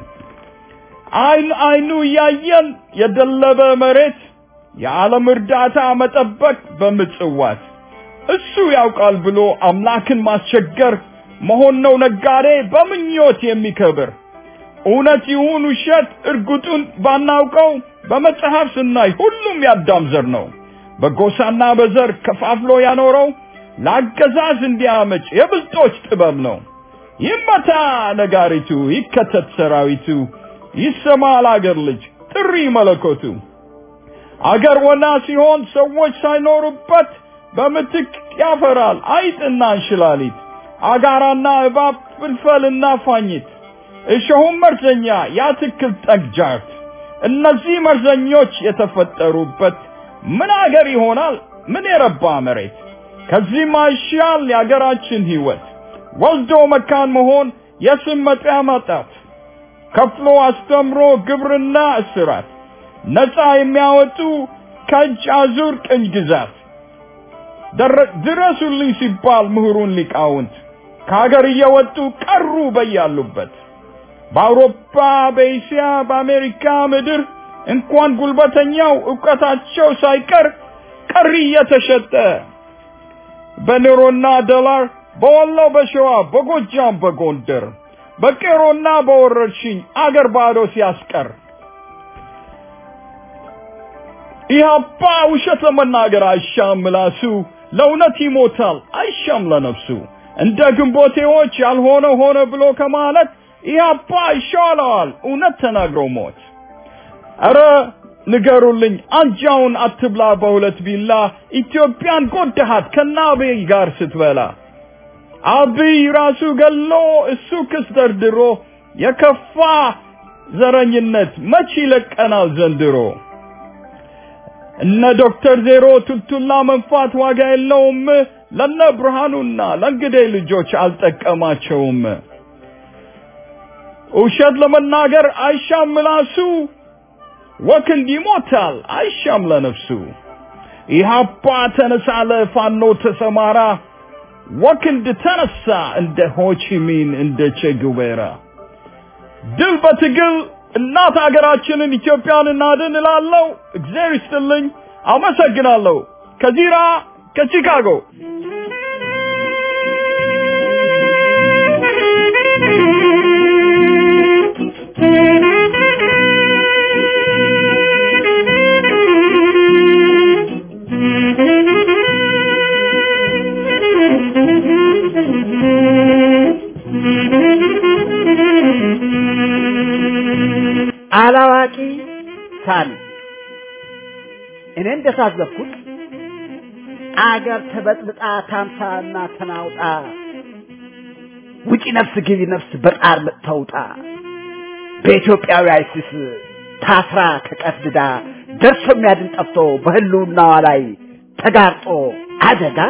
አይን አይኑ እያየን የደለበ መሬት የዓለም እርዳታ መጠበቅ በምጽዋት እሱ ያውቃል ብሎ አምላክን ማስቸገር መሆን ነው ነጋዴ በምኞት የሚከብር እውነት ይሁን ውሸት እርግጡን ባናውቀው በመጽሐፍ ስናይ ሁሉም ያዳም ዘር ነው። በጎሳና በዘር ከፋፍሎ ያኖረው ለአገዛዝ እንዲያመች የብልጦች ጥበብ ነው። ይመታ ነጋሪቱ፣ ይከተት ሰራዊቱ፣ ይሰማ ለአገር ልጅ ጥሪ መለኮቱ። አገር ወና ሲሆን ሰዎች ሳይኖሩበት በምትክ ያፈራል አይጥና እንሽላሊት፣ አጋራና እባብ፣ ፍልፈልና ፋኝት፣ እሾሁም መርዘኛ የአትክልት ጠግጃት። እነዚህ መርዘኞች የተፈጠሩበት ምን አገር ይሆናል? ምን የረባ መሬት? ከዚህም አይሻል የአገራችን ህይወት ወልዶ መካን መሆን፣ የስም መጥሪያ ማጣት፣ ከፍሎ አስተምሮ ግብርና እስራት፣ ነፃ የሚያወጡ ከእጅ አዙር ቅኝ ግዛት ድረሱልኝ ሲባል ምሁሩን ሊቃውንት ከሀገር እየወጡ ቀሩ በያሉበት በአውሮፓ፣ በእስያ፣ በአሜሪካ ምድር እንኳን ጉልበተኛው እውቀታቸው ሳይቀር ቀሪ እየተሸጠ በኑሮና ዶላር በወሎ፣ በሸዋ፣ በጎጃም፣ በጎንደር በቄሮና በወረርሽኝ አገር ባዶ ሲያስቀር ኢህአፓ ውሸት ለመናገር አይሻም ምላሱ፣ ለእውነት ይሞታል አይሻም ለነፍሱ። እንደ ግንቦቴዎች ያልሆነ ሆነ ብሎ ከማለት ኢህአፓ ይሻለዋል እውነት ተናግሮ ሞት። ኧረ ንገሩልኝ አንጃውን አትብላ በሁለት ቢላ ኢትዮጵያን ጎዳሃት ከናቤይ ጋር ስትበላ አብይ ራሱ ገሎ እሱ ክስ ደርድሮ የከፋ ዘረኝነት መች ይለቀናል ዘንድሮ። እነ ዶክተር ዜሮ ቱልቱላ መንፋት ዋጋ የለውም። ለነ ብርሃኑና ለእንግዴ ልጆች አልጠቀማቸውም። ውሸት ለመናገር አይሻም ምላሱ፣ ወክንድ ይሞታል አይሻም ለነፍሱ። ኢህአፓ ተነሳለ ፋኖ ተሰማራ፣ ወክንድ ተነሳ እንደ ሆቺሚን እንደ ቼጉቬራ። ድል በትግል እናት ሀገራችንን ኢትዮጵያን እናድን እላለሁ። እግዚአብሔር ይስጥልኝ። አመሰግናለሁ። ከዚራ ከቺካጎ አላዋቂ ሳሚ እኔ እንደታዘብኩት አገር ተበጥብጣ ታምሳና ተናውጣ ውጪ ነፍስ ግቢ ነፍስ በጣር ተውጣ በኢትዮጵያዊ አይሲስ ታስራ ተቀፍድዳ ደርሶ የሚያድን ጠፍቶ በህልውናዋ ላይ ተጋርጦ አደጋ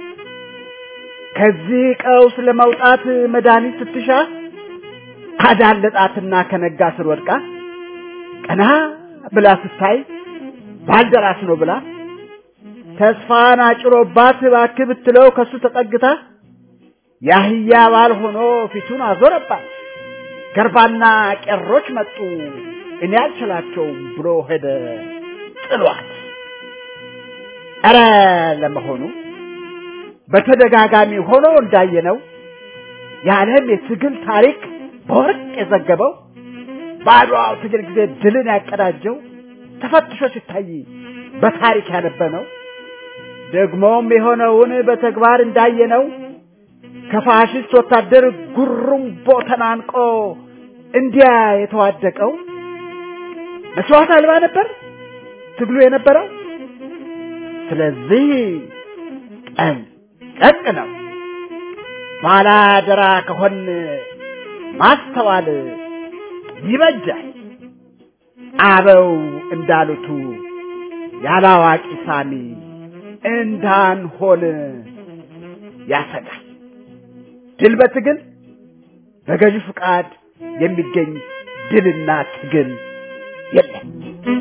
ከዚህ ቀውስ ለመውጣት መድኃኒት ስትሻ ካዳለጣትና ከነጋ ስር ወድቃ ቀና ብላ ስታይ ባልደራስ ነው ብላ ተስፋን አጭሮባት እባክህ ብትለው ከሱ ተጠግታ ያህያ ባል ሆኖ ፊቱን አዞረባት። ገርባና ቄሮች መጡ እኔ አልችላቸውም ብሎ ሄደ ጥሏት። ኧረ ለመሆኑ በተደጋጋሚ ሆኖ እንዳየነው የዓለም የትግል ታሪክ በወርቅ የዘገበው በአድዋው ትግል ጊዜ ድልን ያቀዳጀው ተፈትሾ ሲታይ በታሪክ ያነበነው ደግሞም የሆነውን በተግባር እንዳየነው ከፋሽስት ወታደር ጉሩምቦ ተናንቆ እንዲያ የተዋደቀው መስዋዕት አልባ ነበር ትግሉ የነበረው። ስለዚህ ጠንቀቅ ነው። ባላደራ ከሆን ማስተዋል ይበጃል። አበው እንዳሉቱ ያላዋቂ ሳሚ እንዳንሆን ያሰጋል። ድል በትግል በገዢ ፍቃድ የሚገኝ ድልና ትግል የለም።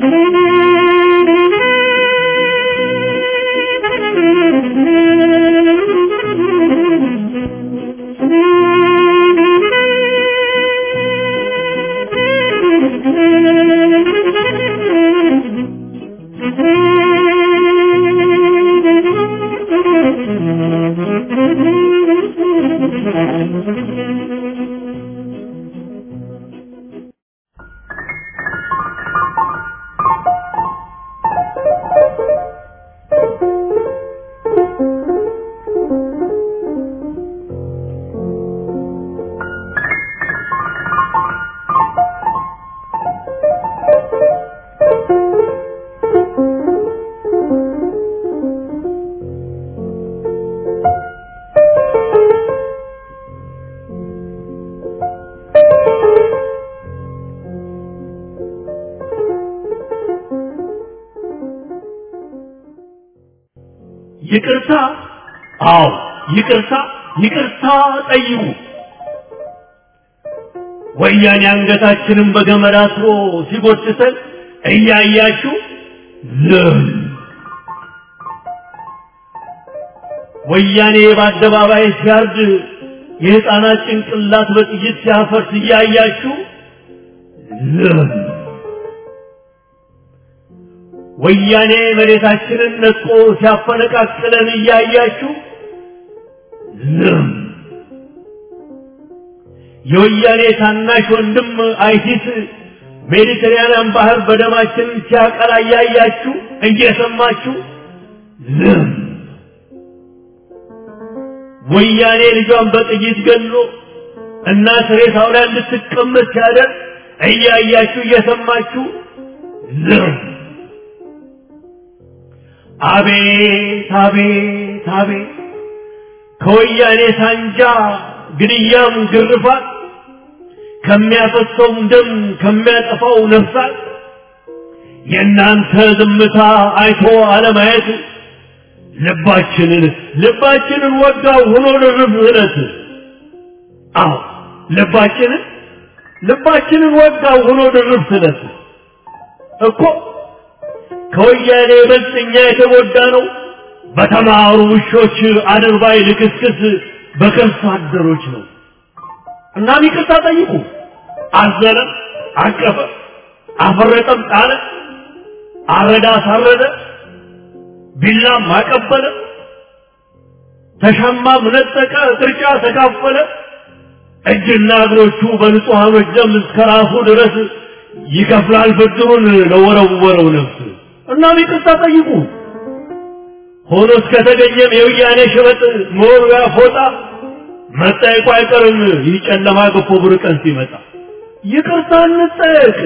ይቅርታ፣ አዎ ይቅርታ፣ ይቅርታ ጠይቁ። ወያኔ አንገታችንን በገመድ አስሮ ሲጎትተን እያያችሁ ዝም። ወያኔ በአደባባይ ሲያርድ የሕፃናት ጭንቅላት በጥይት ሲያፈርስ እያያችሁ ዝም። ወያኔ መሬታችንን ነጥቆ ሲያፈነቃቅለን እያያችሁ ዝም። የወያኔ ታናሽ ወንድም አይሲስ ሜዲተራንያን ባህር በደማችን ሲያቀላ እያያችሁ እየሰማችሁ ዝም። ወያኔ ልጇን በጥይት ገሎ እናት ሬሳው ላይ እንድትቀመጥ ሲያደርግ እያያችሁ እየሰማችሁ ዝም። አቤት አቤት አቤት ከወያኔ ሳንጃ ግድያም ግርፋት ከሚያፈሰውም ደም ከሚያጠፋው ነፍሳት የእናንተ ዝምታ አይቶ አለማየት ልባችንን ልባችንን ወጋው ሆኖ ልርፍ እለት አዎ ልባችንን ልባችንን ወጋው ሆኖ ልርፍ እለት እኮ ከወያኔ ይበልጥ እኛ የተጎዳ ነው በተማሩ ውሾች አድርባይ ልክስክስ በከርሳ አደሮች ነው። እናም ይቅርታ ጠይቁ። አዘነ፣ አቀፈ፣ አፈረጠም፣ ጣለ፣ አረዳ፣ አሳረደ፣ ቢላም አቀበለ፣ ተሻማም ነጠቀ፣ ቅርጫ ተካፈለ። እጅና እግሮቹ በንጹሐኖች ደም እስከ ራሱ ድረስ ይከፍላል ብድሩን ለወረወረው ነፍስ። እናም ይቅርታ ጠይቁ። ሆኖ እስከተገኘም የውያኔ ሸበጥ መወርወያ ፎጣ መጠየቁ አይቀርም። ይህ ጨለማ ገፎ ብር ቀን ሲመጣ ይቅርታ እንጠየቅ።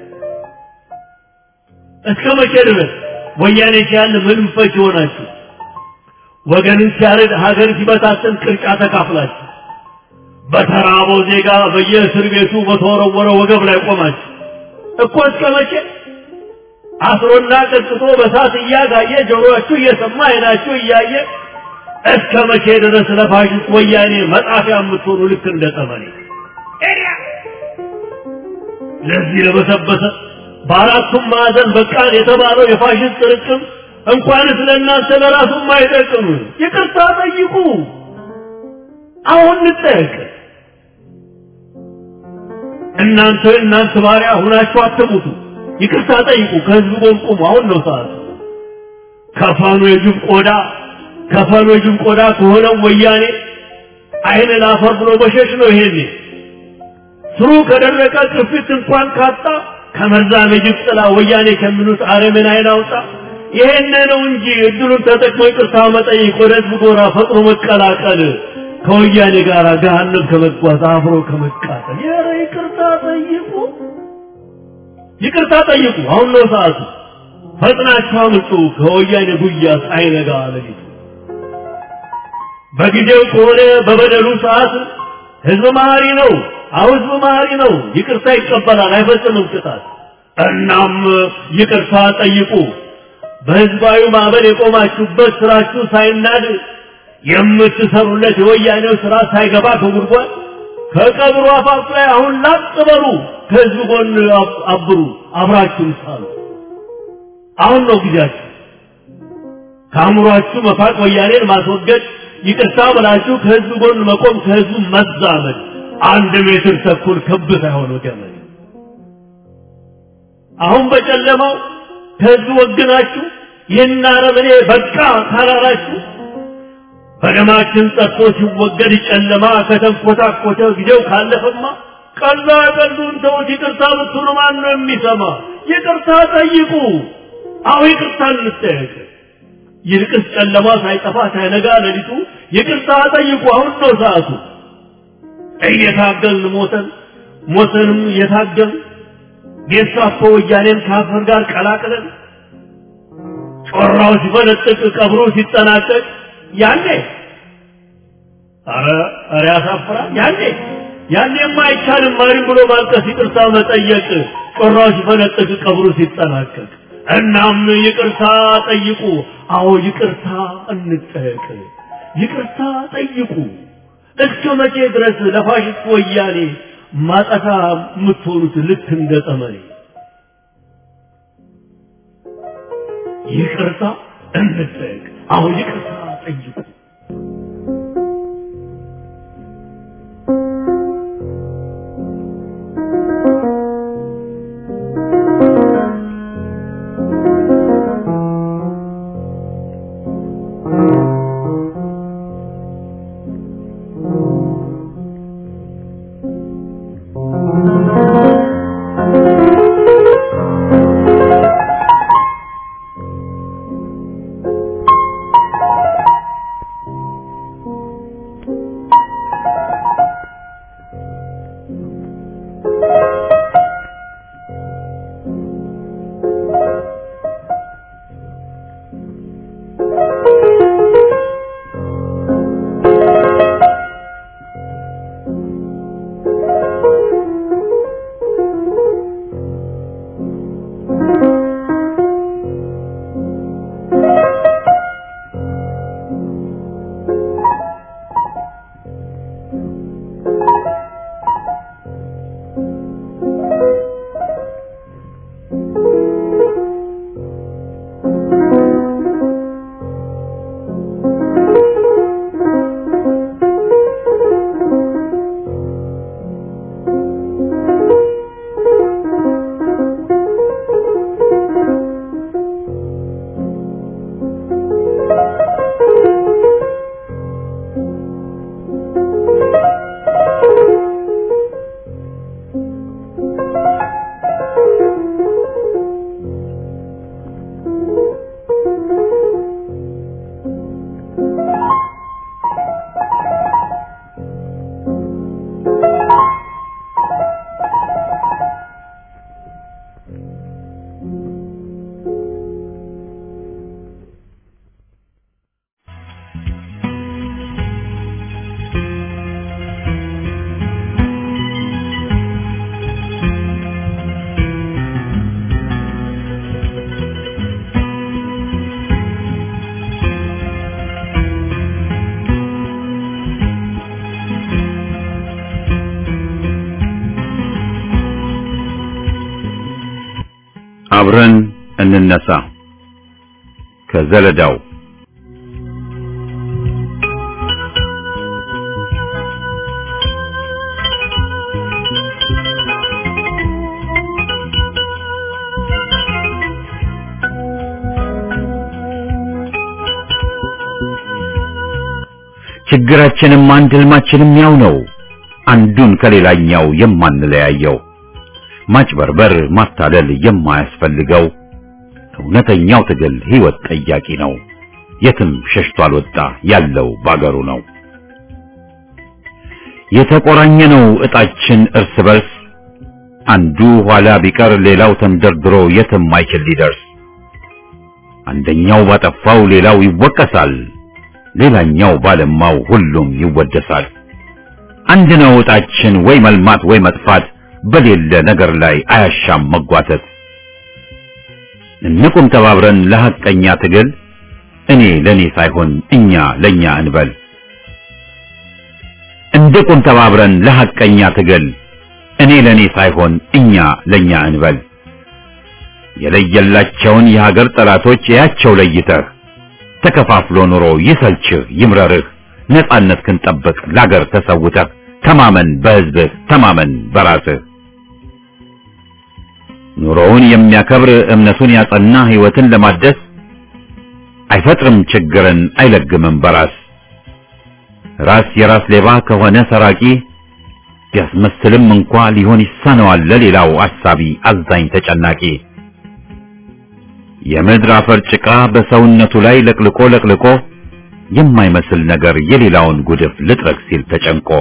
እስከ መቼ ድረስ ወያኔ ሲያል ምንም ፈች ይሆናችሁ? ወገንን ሲያርድ ሀገር ሲበታትን ቅርጫ ተካፍላችሁ በተራበው ዜጋ በየእስር ቤቱ በተወረወረ ወገብ ላይ ቆማችሁ እኮ እስከ መቼ አስሮና ቀጥቶ በሳት እያጋየ ጆሮአችሁ እየሰማ አይናችሁ እያየ እስከ መቼ ድረስ ለፋሽስት ወያኔ መጣፊያ የምትሆኑ ልክ እንደ ጠመኔ ለዚህ ለበሰበሰ በአራቱም ማዕዘን በቃን የተባለው የፋሽስት ጥርቅም እንኳንስ ለእናንተ ለራሱም አይጠቅም። ይቅርታ ጠይቁ። አሁን እንጠየቅ። እናንተ እናንተ ባሪያ ሁናችሁ አትሙቱ። ይቅርታ ጠይቁ። ከህዝብ ጎን ቁሙ። አሁን ነው ሰዓቱ። ከፋኑ የጅብ ቆዳ ከፋኑ የጅብ ቆዳ ከሆነው ወያኔ አይን ላፈር ብሎ መሸሽ ነው። ይሄኔ ስሩ ከደረቀ ቅርፊት እንኳን ካጣ ከመርዛም የጅብ ጥላ ወያኔ ከሚሉት አረምን አይን አውጣ። ይሄን ነው እንጂ እድሉን ተጠቅሞ ይቅርታ መጠየቅ፣ ወደ ህዝብ ጎራ ፈጥኖ መቀላቀል፣ ከወያኔ ጋር ገሃነም ከመጓዝ አብሮ ከመቃጠል። ኧረ ይቅርታ ጠይቁ። ይቅርታ ጠይቁ። አሁን ነው ሰዓቱ። ፈጥናችሁ አምልጡ ከወያኔ ጉያ ሳይነጋ ሌሊቱ። በጊዜው ከሆነ በበደሉ ሰዓት ህዝብ መሀሪ ነው። አሁ ህዝብ መሀሪ ነው። ይቅርታ ይቀበላል፣ አይፈጽምም ቅጣት። እናም ይቅርታ ጠይቁ። በህዝባዊ ማዕበል የቆማችሁበት ስራችሁ ሳይናድ የምትሰሩለት የወያኔው ስራ ሳይገባ ከጉድጓድ ከቀብሩ አፋፍ ላይ አሁን ላጥ በሉ። ከህዝብ ጎን አብሩ፣ አብራችሁም ሳሉ። አሁን ነው ጊዜያችሁ። ከአእምሯችሁ መፋቅ፣ ወያኔን ማስወገድ፣ ይቅርታ ብላችሁ ከህዝብ ጎን መቆም፣ ከህዝቡ መዛመድ። አንድ ሜትር ተኩል ክብ ሳይሆን ገመድ። አሁን በጨለማው ከህዝብ ወግናችሁ ይህን አረመኔ በቃ ካላላችሁ በደማችን ጠጥቶ ሲወገድ ጨለማ ከተንኮታኮተ ጊዜው ካለፈማ ቀላ ቀሉን ተውት። ይቅርታ ብትሉ ማን ነው የሚሰማ? ይቅርታ ጠይቁ። አሁ ይቅርታ እንጠየቅ። ይልቅስ ጨለማ ሳይጠፋ ሳይነጋ ሌሊቱ ይቅርታ ጠይቁ። አሁን ነው ሰዓቱ። እየታገልን ሞተን ሞተንም እየታገልን ጌስታፖ ወያኔን ከአፈር ጋር ቀላቅለን ጮራው ሲፈነጥቅ ቀብሮ ሲጠናቀቅ ያኔ አረ አረ ያሳፍራል። ያኔ ያኔማ አይቻልም ማሪም ብሎ ማልቀስ፣ ይቅርታ መጠየቅ ጮራው ሲፈነጥቅ ቀብሩ ሲጠናቀቅ። እናም ይቅርታ ጠይቁ። አዎ ይቅርታ እንጠየቅ። ይቅርታ ጠይቁ። እስከ መቼ ድረስ ለፋሽስት ወያኔ ማጠፋ የምትሆኑት ልክ እንደ ጠመኔ? ይቅርታ እንጠየቅ። አዎ ይቅርታ ጠይቁ። አብረን እንነሳ ከዘለዳው ችግራችንም አንድ ህልማችንም ያው ነው አንዱን ከሌላኛው የማንለያየው ማጭበርበር ማታለል የማያስፈልገው እውነተኛው ትግል ህይወት ጠያቂ ነው የትም ሸሽቶ አልወጣ ያለው ባገሩ ነው የተቆራኘ ነው እጣችን እርስ በርስ አንዱ ኋላ ቢቀር ሌላው ተንደርድሮ የትም አይችል ሊደርስ አንደኛው ባጠፋው ሌላው ይወቀሳል ሌላኛው ባለማው ሁሉም ይወደሳል አንድ ነው እጣችን ወይ መልማት ወይ መጥፋት በሌለ ነገር ላይ አያሻም መጓተት እንቁም ተባብረን ለሐቀኛ ትግል እኔ ለኔ ሳይሆን እኛ ለኛ እንበል እንቁም ተባብረን ለሐቀኛ ትግል እኔ ለኔ ሳይሆን እኛ ለኛ እንበል የለየላቸውን የሀገር ጠላቶች ያቸው ለይተህ ተከፋፍሎ ኑሮ ይሰልችህ ይምረርህ ነጻነት ክንጠብቅ ላገር ተሰውተህ ተማመን በህዝብህ ተማመን በራስህ ኑሮውን የሚያከብር እምነቱን ያጸና ህይወትን ለማደስ አይፈጥርም ችግርን አይለግምም በራስ ራስ የራስ ሌባ ከሆነ ሰራቂ ቢያስመስልም እንኳ ሊሆን ይሳነዋል ለሌላው አሳቢ አዛኝ ተጨናቂ የምድር አፈር ጭቃ በሰውነቱ ላይ ለቅልቆ ለቅልቆ የማይመስል ነገር የሌላውን ጉድፍ ልጥረግ ሲል ተጨንቆ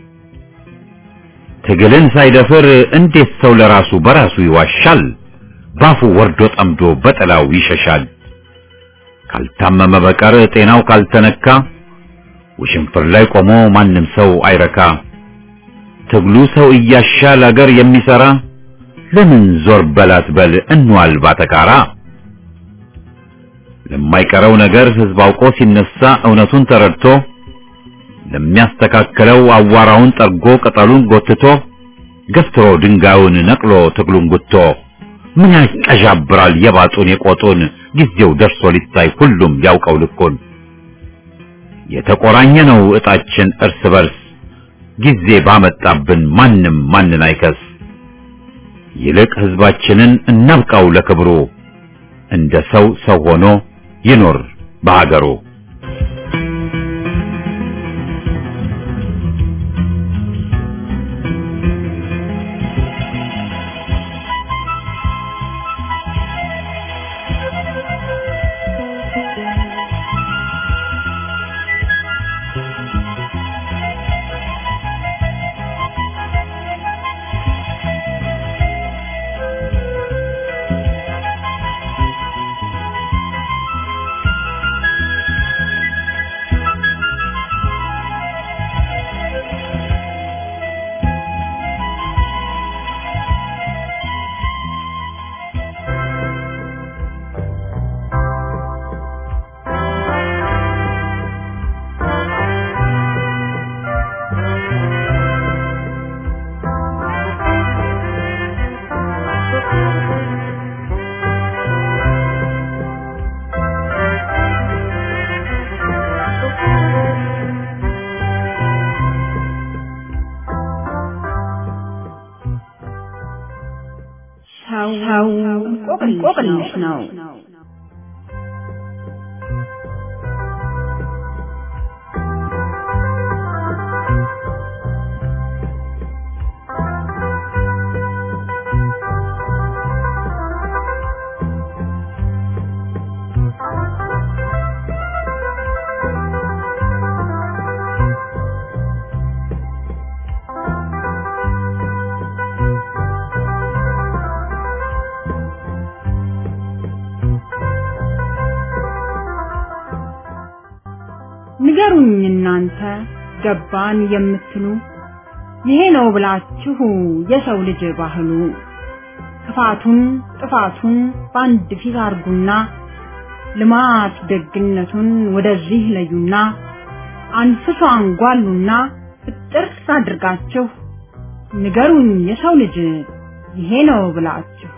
ትግልን ሳይደፍር እንዴት ሰው ለራሱ በራሱ ይዋሻል? ባፉ ወርዶ ጠምዶ በጥላው ይሸሻል። ካልታመመ በቀር ጤናው ካልተነካ ውሽንፍር ላይ ቆሞ ማንም ሰው አይረካ። ትግሉ ሰው እያሻል አገር የሚሰራ ለምን ዞር በላት በል እንዋል ባተካራ። ለማይቀረው ነገር ህዝብ አውቆ ሲነሳ እውነቱን ተረድቶ ለሚያስተካክለው አዋራውን ጠርጎ ቅጠሉን ጎትቶ ገፍትሮ ድንጋዩን ነቅሎ ትግሉን ጉቶ ምን ያቀዣብራል የባጡን የቆጡን ጊዜው ደርሶ ሊታይ ሁሉም ያውቀው ልኩን የተቆራኘ ነው እጣችን እርስ በርስ ጊዜ ባመጣብን ማንም ማንን አይከስ ይልቅ ህዝባችንን እናብቃው ለክብሩ እንደ ሰው ሰው ሆኖ ይኖር በሀገሩ ሰው እንቆቅልሽ ነው። እናንተ ገባን የምትሉ ይሄ ነው ብላችሁ የሰው ልጅ ባህሉ ክፋቱን ጥፋቱን በአንድ ፊት አርጉና ልማት ደግነቱን ወደዚህ ለዩና አንፍሶ አንጓሉና ፍጥር አድርጋችሁ ንገሩኝ የሰው ልጅ ይሄ ነው ብላችሁ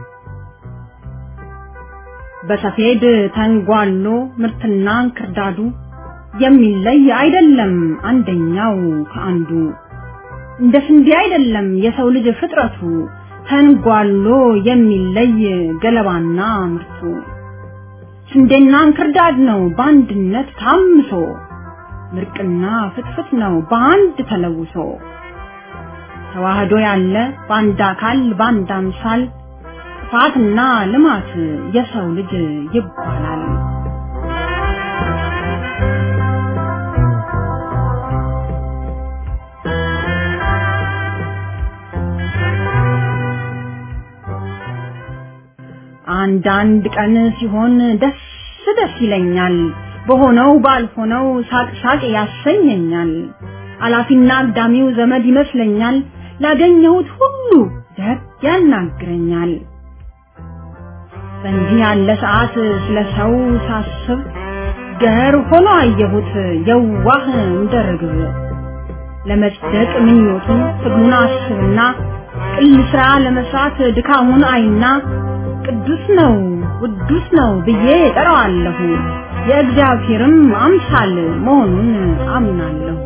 በሰፌድ ተንጓሎ ምርትና እንክርዳዱ የሚለይ አይደለም አንደኛው ከአንዱ እንደ ስንዴ አይደለም የሰው ልጅ ፍጥረቱ ተንጓሎ የሚለይ ገለባና ምርቱ ስንዴና እንክርዳድ ነው በአንድነት ታምሶ ምርቅና ፍትፍት ነው በአንድ ተለውሶ ተዋህዶ ያለ በአንድ አካል በአንድ አምሳል ጥፋትና ልማት የሰው ልጅ ይባላል። አንዳንድ ቀን ሲሆን ደስ ደስ ይለኛል፣ በሆነው ባልሆነው ሳቅ ሳቅ ያሰኘኛል። አላፊና አግዳሚው ዘመድ ይመስለኛል፣ ላገኘሁት ሁሉ ደግ ያናግረኛል። በእንዲህ ያለ ሰዓት ስለ ሰው ሳስብ ገር ሆኖ አየሁት የዋህ እንደ ርግብ። ለመጽደቅ ምኞቱን ትግሉን አስብና ቅል ስራ ለመስራት ድካሙን አይና ቅዱስ ነው ውዱስ ነው ብዬ ጠራዋለሁ። የእግዚአብሔርም አምሳል መሆኑን አምናለሁ።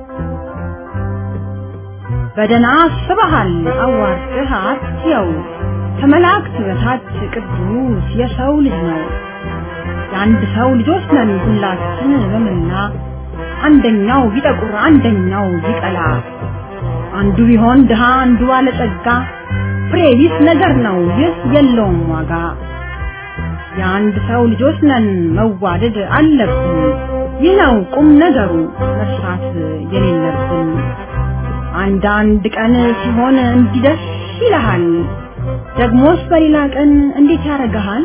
በደና አስበሃል አዋርድህ አትየው ከመላእክት በታች ቅዱስ የሰው ልጅ ነው። የአንድ ሰው ልጆች ነን ሁላችን በመላ አንደኛው ቢጠቁር አንደኛው ቢቀላ አንዱ ቢሆን ድሃ አንዱ ባለጸጋ ፍሬ ቢስ ነገር ነው ይህ የለውም ዋጋ። የአንድ ሰው ልጆች ነን መዋደድ አለብን። ይህ ነው ቁም ነገሩ መርሳት የሌለብን። አንዳንድ ቀን ሲሆን እንዲደስ ይልሃል፣ ደግሞስ በሌላ ቀን እንዴት ያደርግሃል?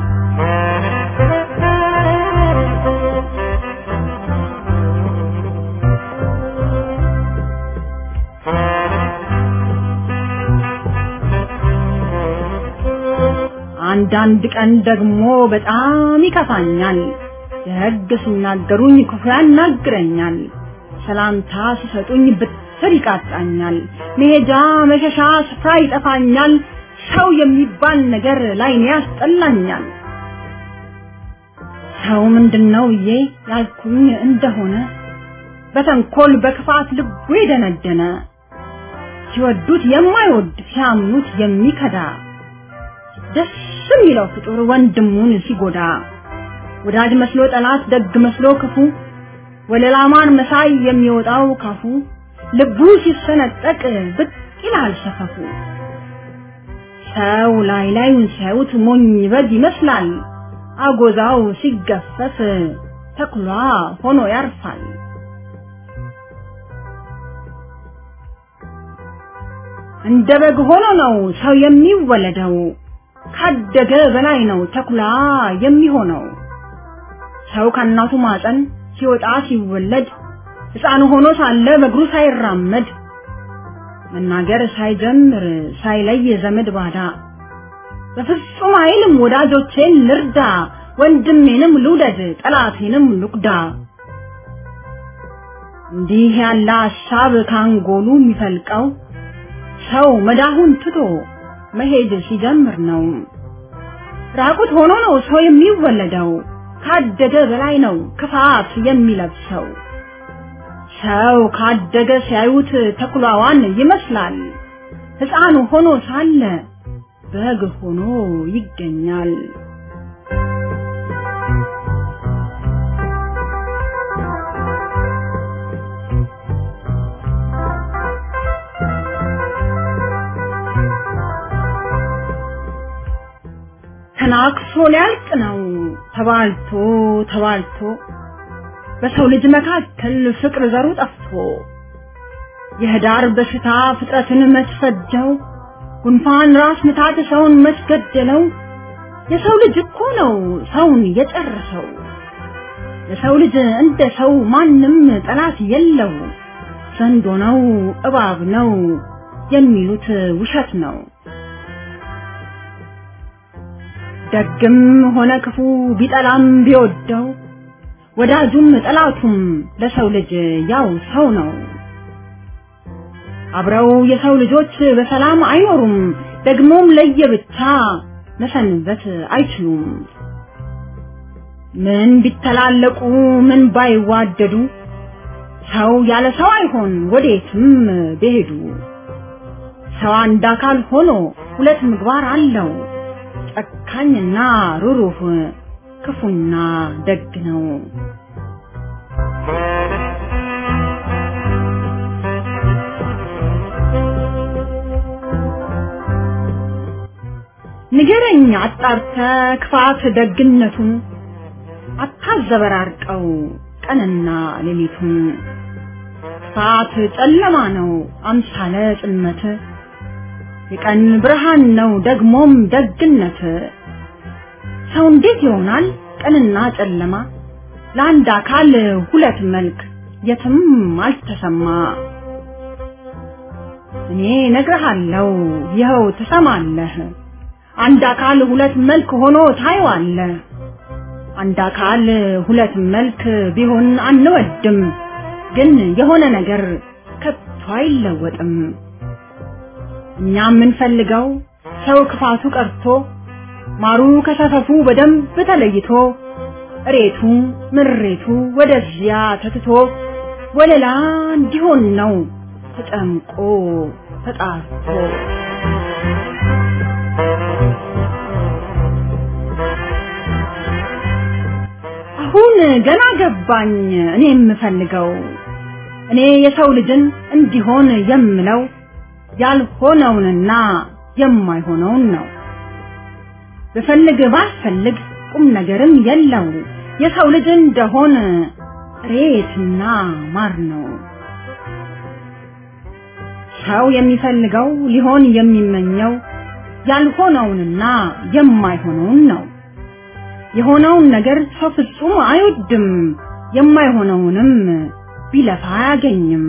አንዳንድ ቀን ደግሞ በጣም ይከፋኛል። ደግ ሲናገሩኝ ክፉ ያናግረኛል። ሰላምታ ሲሰጡኝ ብትር ይቃጣኛል። መሄጃ መሸሻ ስፍራ ይጠፋኛል። ሰው የሚባል ነገር ላይኔ ያስጠላኛል። ሰው ምንድነው ብዬ ያልኩኝ እንደሆነ በተንኮል በክፋት ልቡ የደነደነ ሲወዱት የማይወድ ሲያምኑት የሚከዳ ደስ የሚለው ፍጡር ወንድሙን ሲጎዳ ወዳጅ መስሎ ጠላት፣ ደግ መስሎ ክፉ ወለላማን መሳይ የሚወጣው ካፉ ልቡ ሲሰነጠቅ ብቅ ይላል ሰፈፉ። ሰው ላይ ላዩን ሲያዩት ሞኝ በግ ይመስላል። አጎዛው ሲገፈፍ ተኩላ ሆኖ ያርፋል። እንደ በግ ሆኖ ነው ሰው የሚወለደው። ካደገ በላይ ነው ተኩላ የሚሆነው። ሰው ከእናቱ ማፀን ሲወጣ ሲወለድ ሕፃን ሆኖ ሳለ በእግሩ ሳይራመድ መናገር ሳይጀምር ሳይለይ ዘመድ ባዳ በፍጹም አይልም ወዳጆቼን ልርዳ፣ ወንድሜንም ልውደድ፣ ጠላቴንም ልቁዳ። እንዲህ ያለ ሀሳብ ካንጎሉ የሚፈልቀው ሰው መዳሁን ትቶ መሄድ ሲጀምር ነው። ራቁት ሆኖ ነው ሰው የሚወለደው። ካደገ በላይ ነው ክፋት የሚለብሰው። ሰው ካደገ ሲያዩት ተኩላዋን ይመስላል። ሕፃን ሆኖ ሳለ በግ ሆኖ ይገኛል። ተናክሶ ሊያልቅ ነው ተባልቶ ተባልቶ በሰው ልጅ መካከል ፍቅር ዘሩ ጠፍቶ የህዳር በሽታ ፍጥረትን መስፈጀው ጉንፋን ራስ ምታት ሰውን መስገደለው የሰው ልጅ እኮ ነው ሰውን የጨረሰው የሰው ልጅ እንደ ሰው ማንም ጠላት የለው ዘንዶ ነው እባብ ነው የሚሉት ውሸት ነው። ደግም ሆነ ክፉ ቢጠላም ቢወደው ወዳጁም ጠላቱም ለሰው ልጅ ያው ሰው ነው። አብረው የሰው ልጆች በሰላም አይኖሩም፣ ደግሞም ለየብቻ መሰንበት አይችሉም። ምን ቢተላለቁ ምን ባይዋደዱ ሰው ያለ ሰው አይሆን ወዴትም ቢሄዱ። ሰው አንድ አካል ሆኖ ሁለት ምግባር አለው፣ ጨካኝና ሩሩህ ክፉና ደግ ነው። ንገረኝ አጣርተ ክፋት ደግነቱን አታዘበራርቀው ቀንና ሌሊቱን። ክፋት ጨለማ ነው አምሳለ ጽልመት፣ የቀን ብርሃን ነው ደግሞም ደግነት። ሰው እንዴት ይሆናል ቀንና ጨለማ? ለአንድ አካል ሁለት መልክ የትም አልተሰማ። እኔ ነግርሃለሁ ይኸው ትሰማለህ። አንድ አካል ሁለት መልክ ሆኖ ታየዋለህ። አንድ አካል ሁለት መልክ ቢሆን አንወድም፣ ግን የሆነ ነገር ከቶ አይለወጥም። እኛ የምንፈልገው ሰው ክፋቱ ቀርቶ ማሩ ከሰፈፉ በደንብ ተለይቶ እሬቱ ምሬቱ ወደዚያ ተትቶ ወለላ እንዲሆን ነው ተጨምቆ ተጣርቶ። አሁን ገና ገባኝ እኔ የምፈልገው እኔ የሰው ልጅን እንዲሆን የምለው ያልሆነውንና የማይሆነውን ነው። ብፈልግ ባልፈልግ ቁም ነገርም የለው የሰው ልጅ እንደሆን ሬትና ማር ነው። ሰው የሚፈልገው ሊሆን የሚመኘው ያልሆነውንና የማይሆነውን ነው። የሆነውን ነገር ሰው ፍጹም አይወድም፣ የማይሆነውንም ቢለፋ አያገኝም።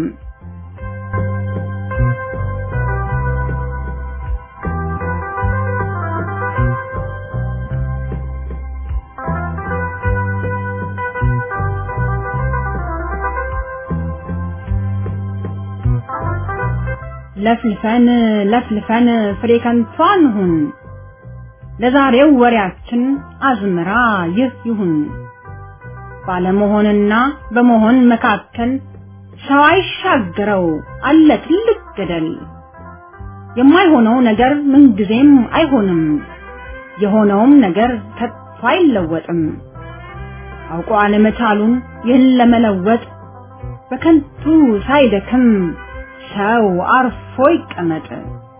ለፍልፈን ለፍልፈን ፍሬ ከንቱ አንሁን። ለዛሬው ወሬያችን አዝመራ ይህ ይሁን። ባለመሆንና በመሆን መካከል ሰው አይሻገረው አለ ትልቅ ገደል። የማይሆነው ነገር ምንጊዜም አይሆንም፣ የሆነውም ነገር ከቶ አይለወጥም። አውቆ አለመቻሉን ይህን ለመለወጥ በከንቱ ሳይደክም ሰው አርፎ ይቀመጥ።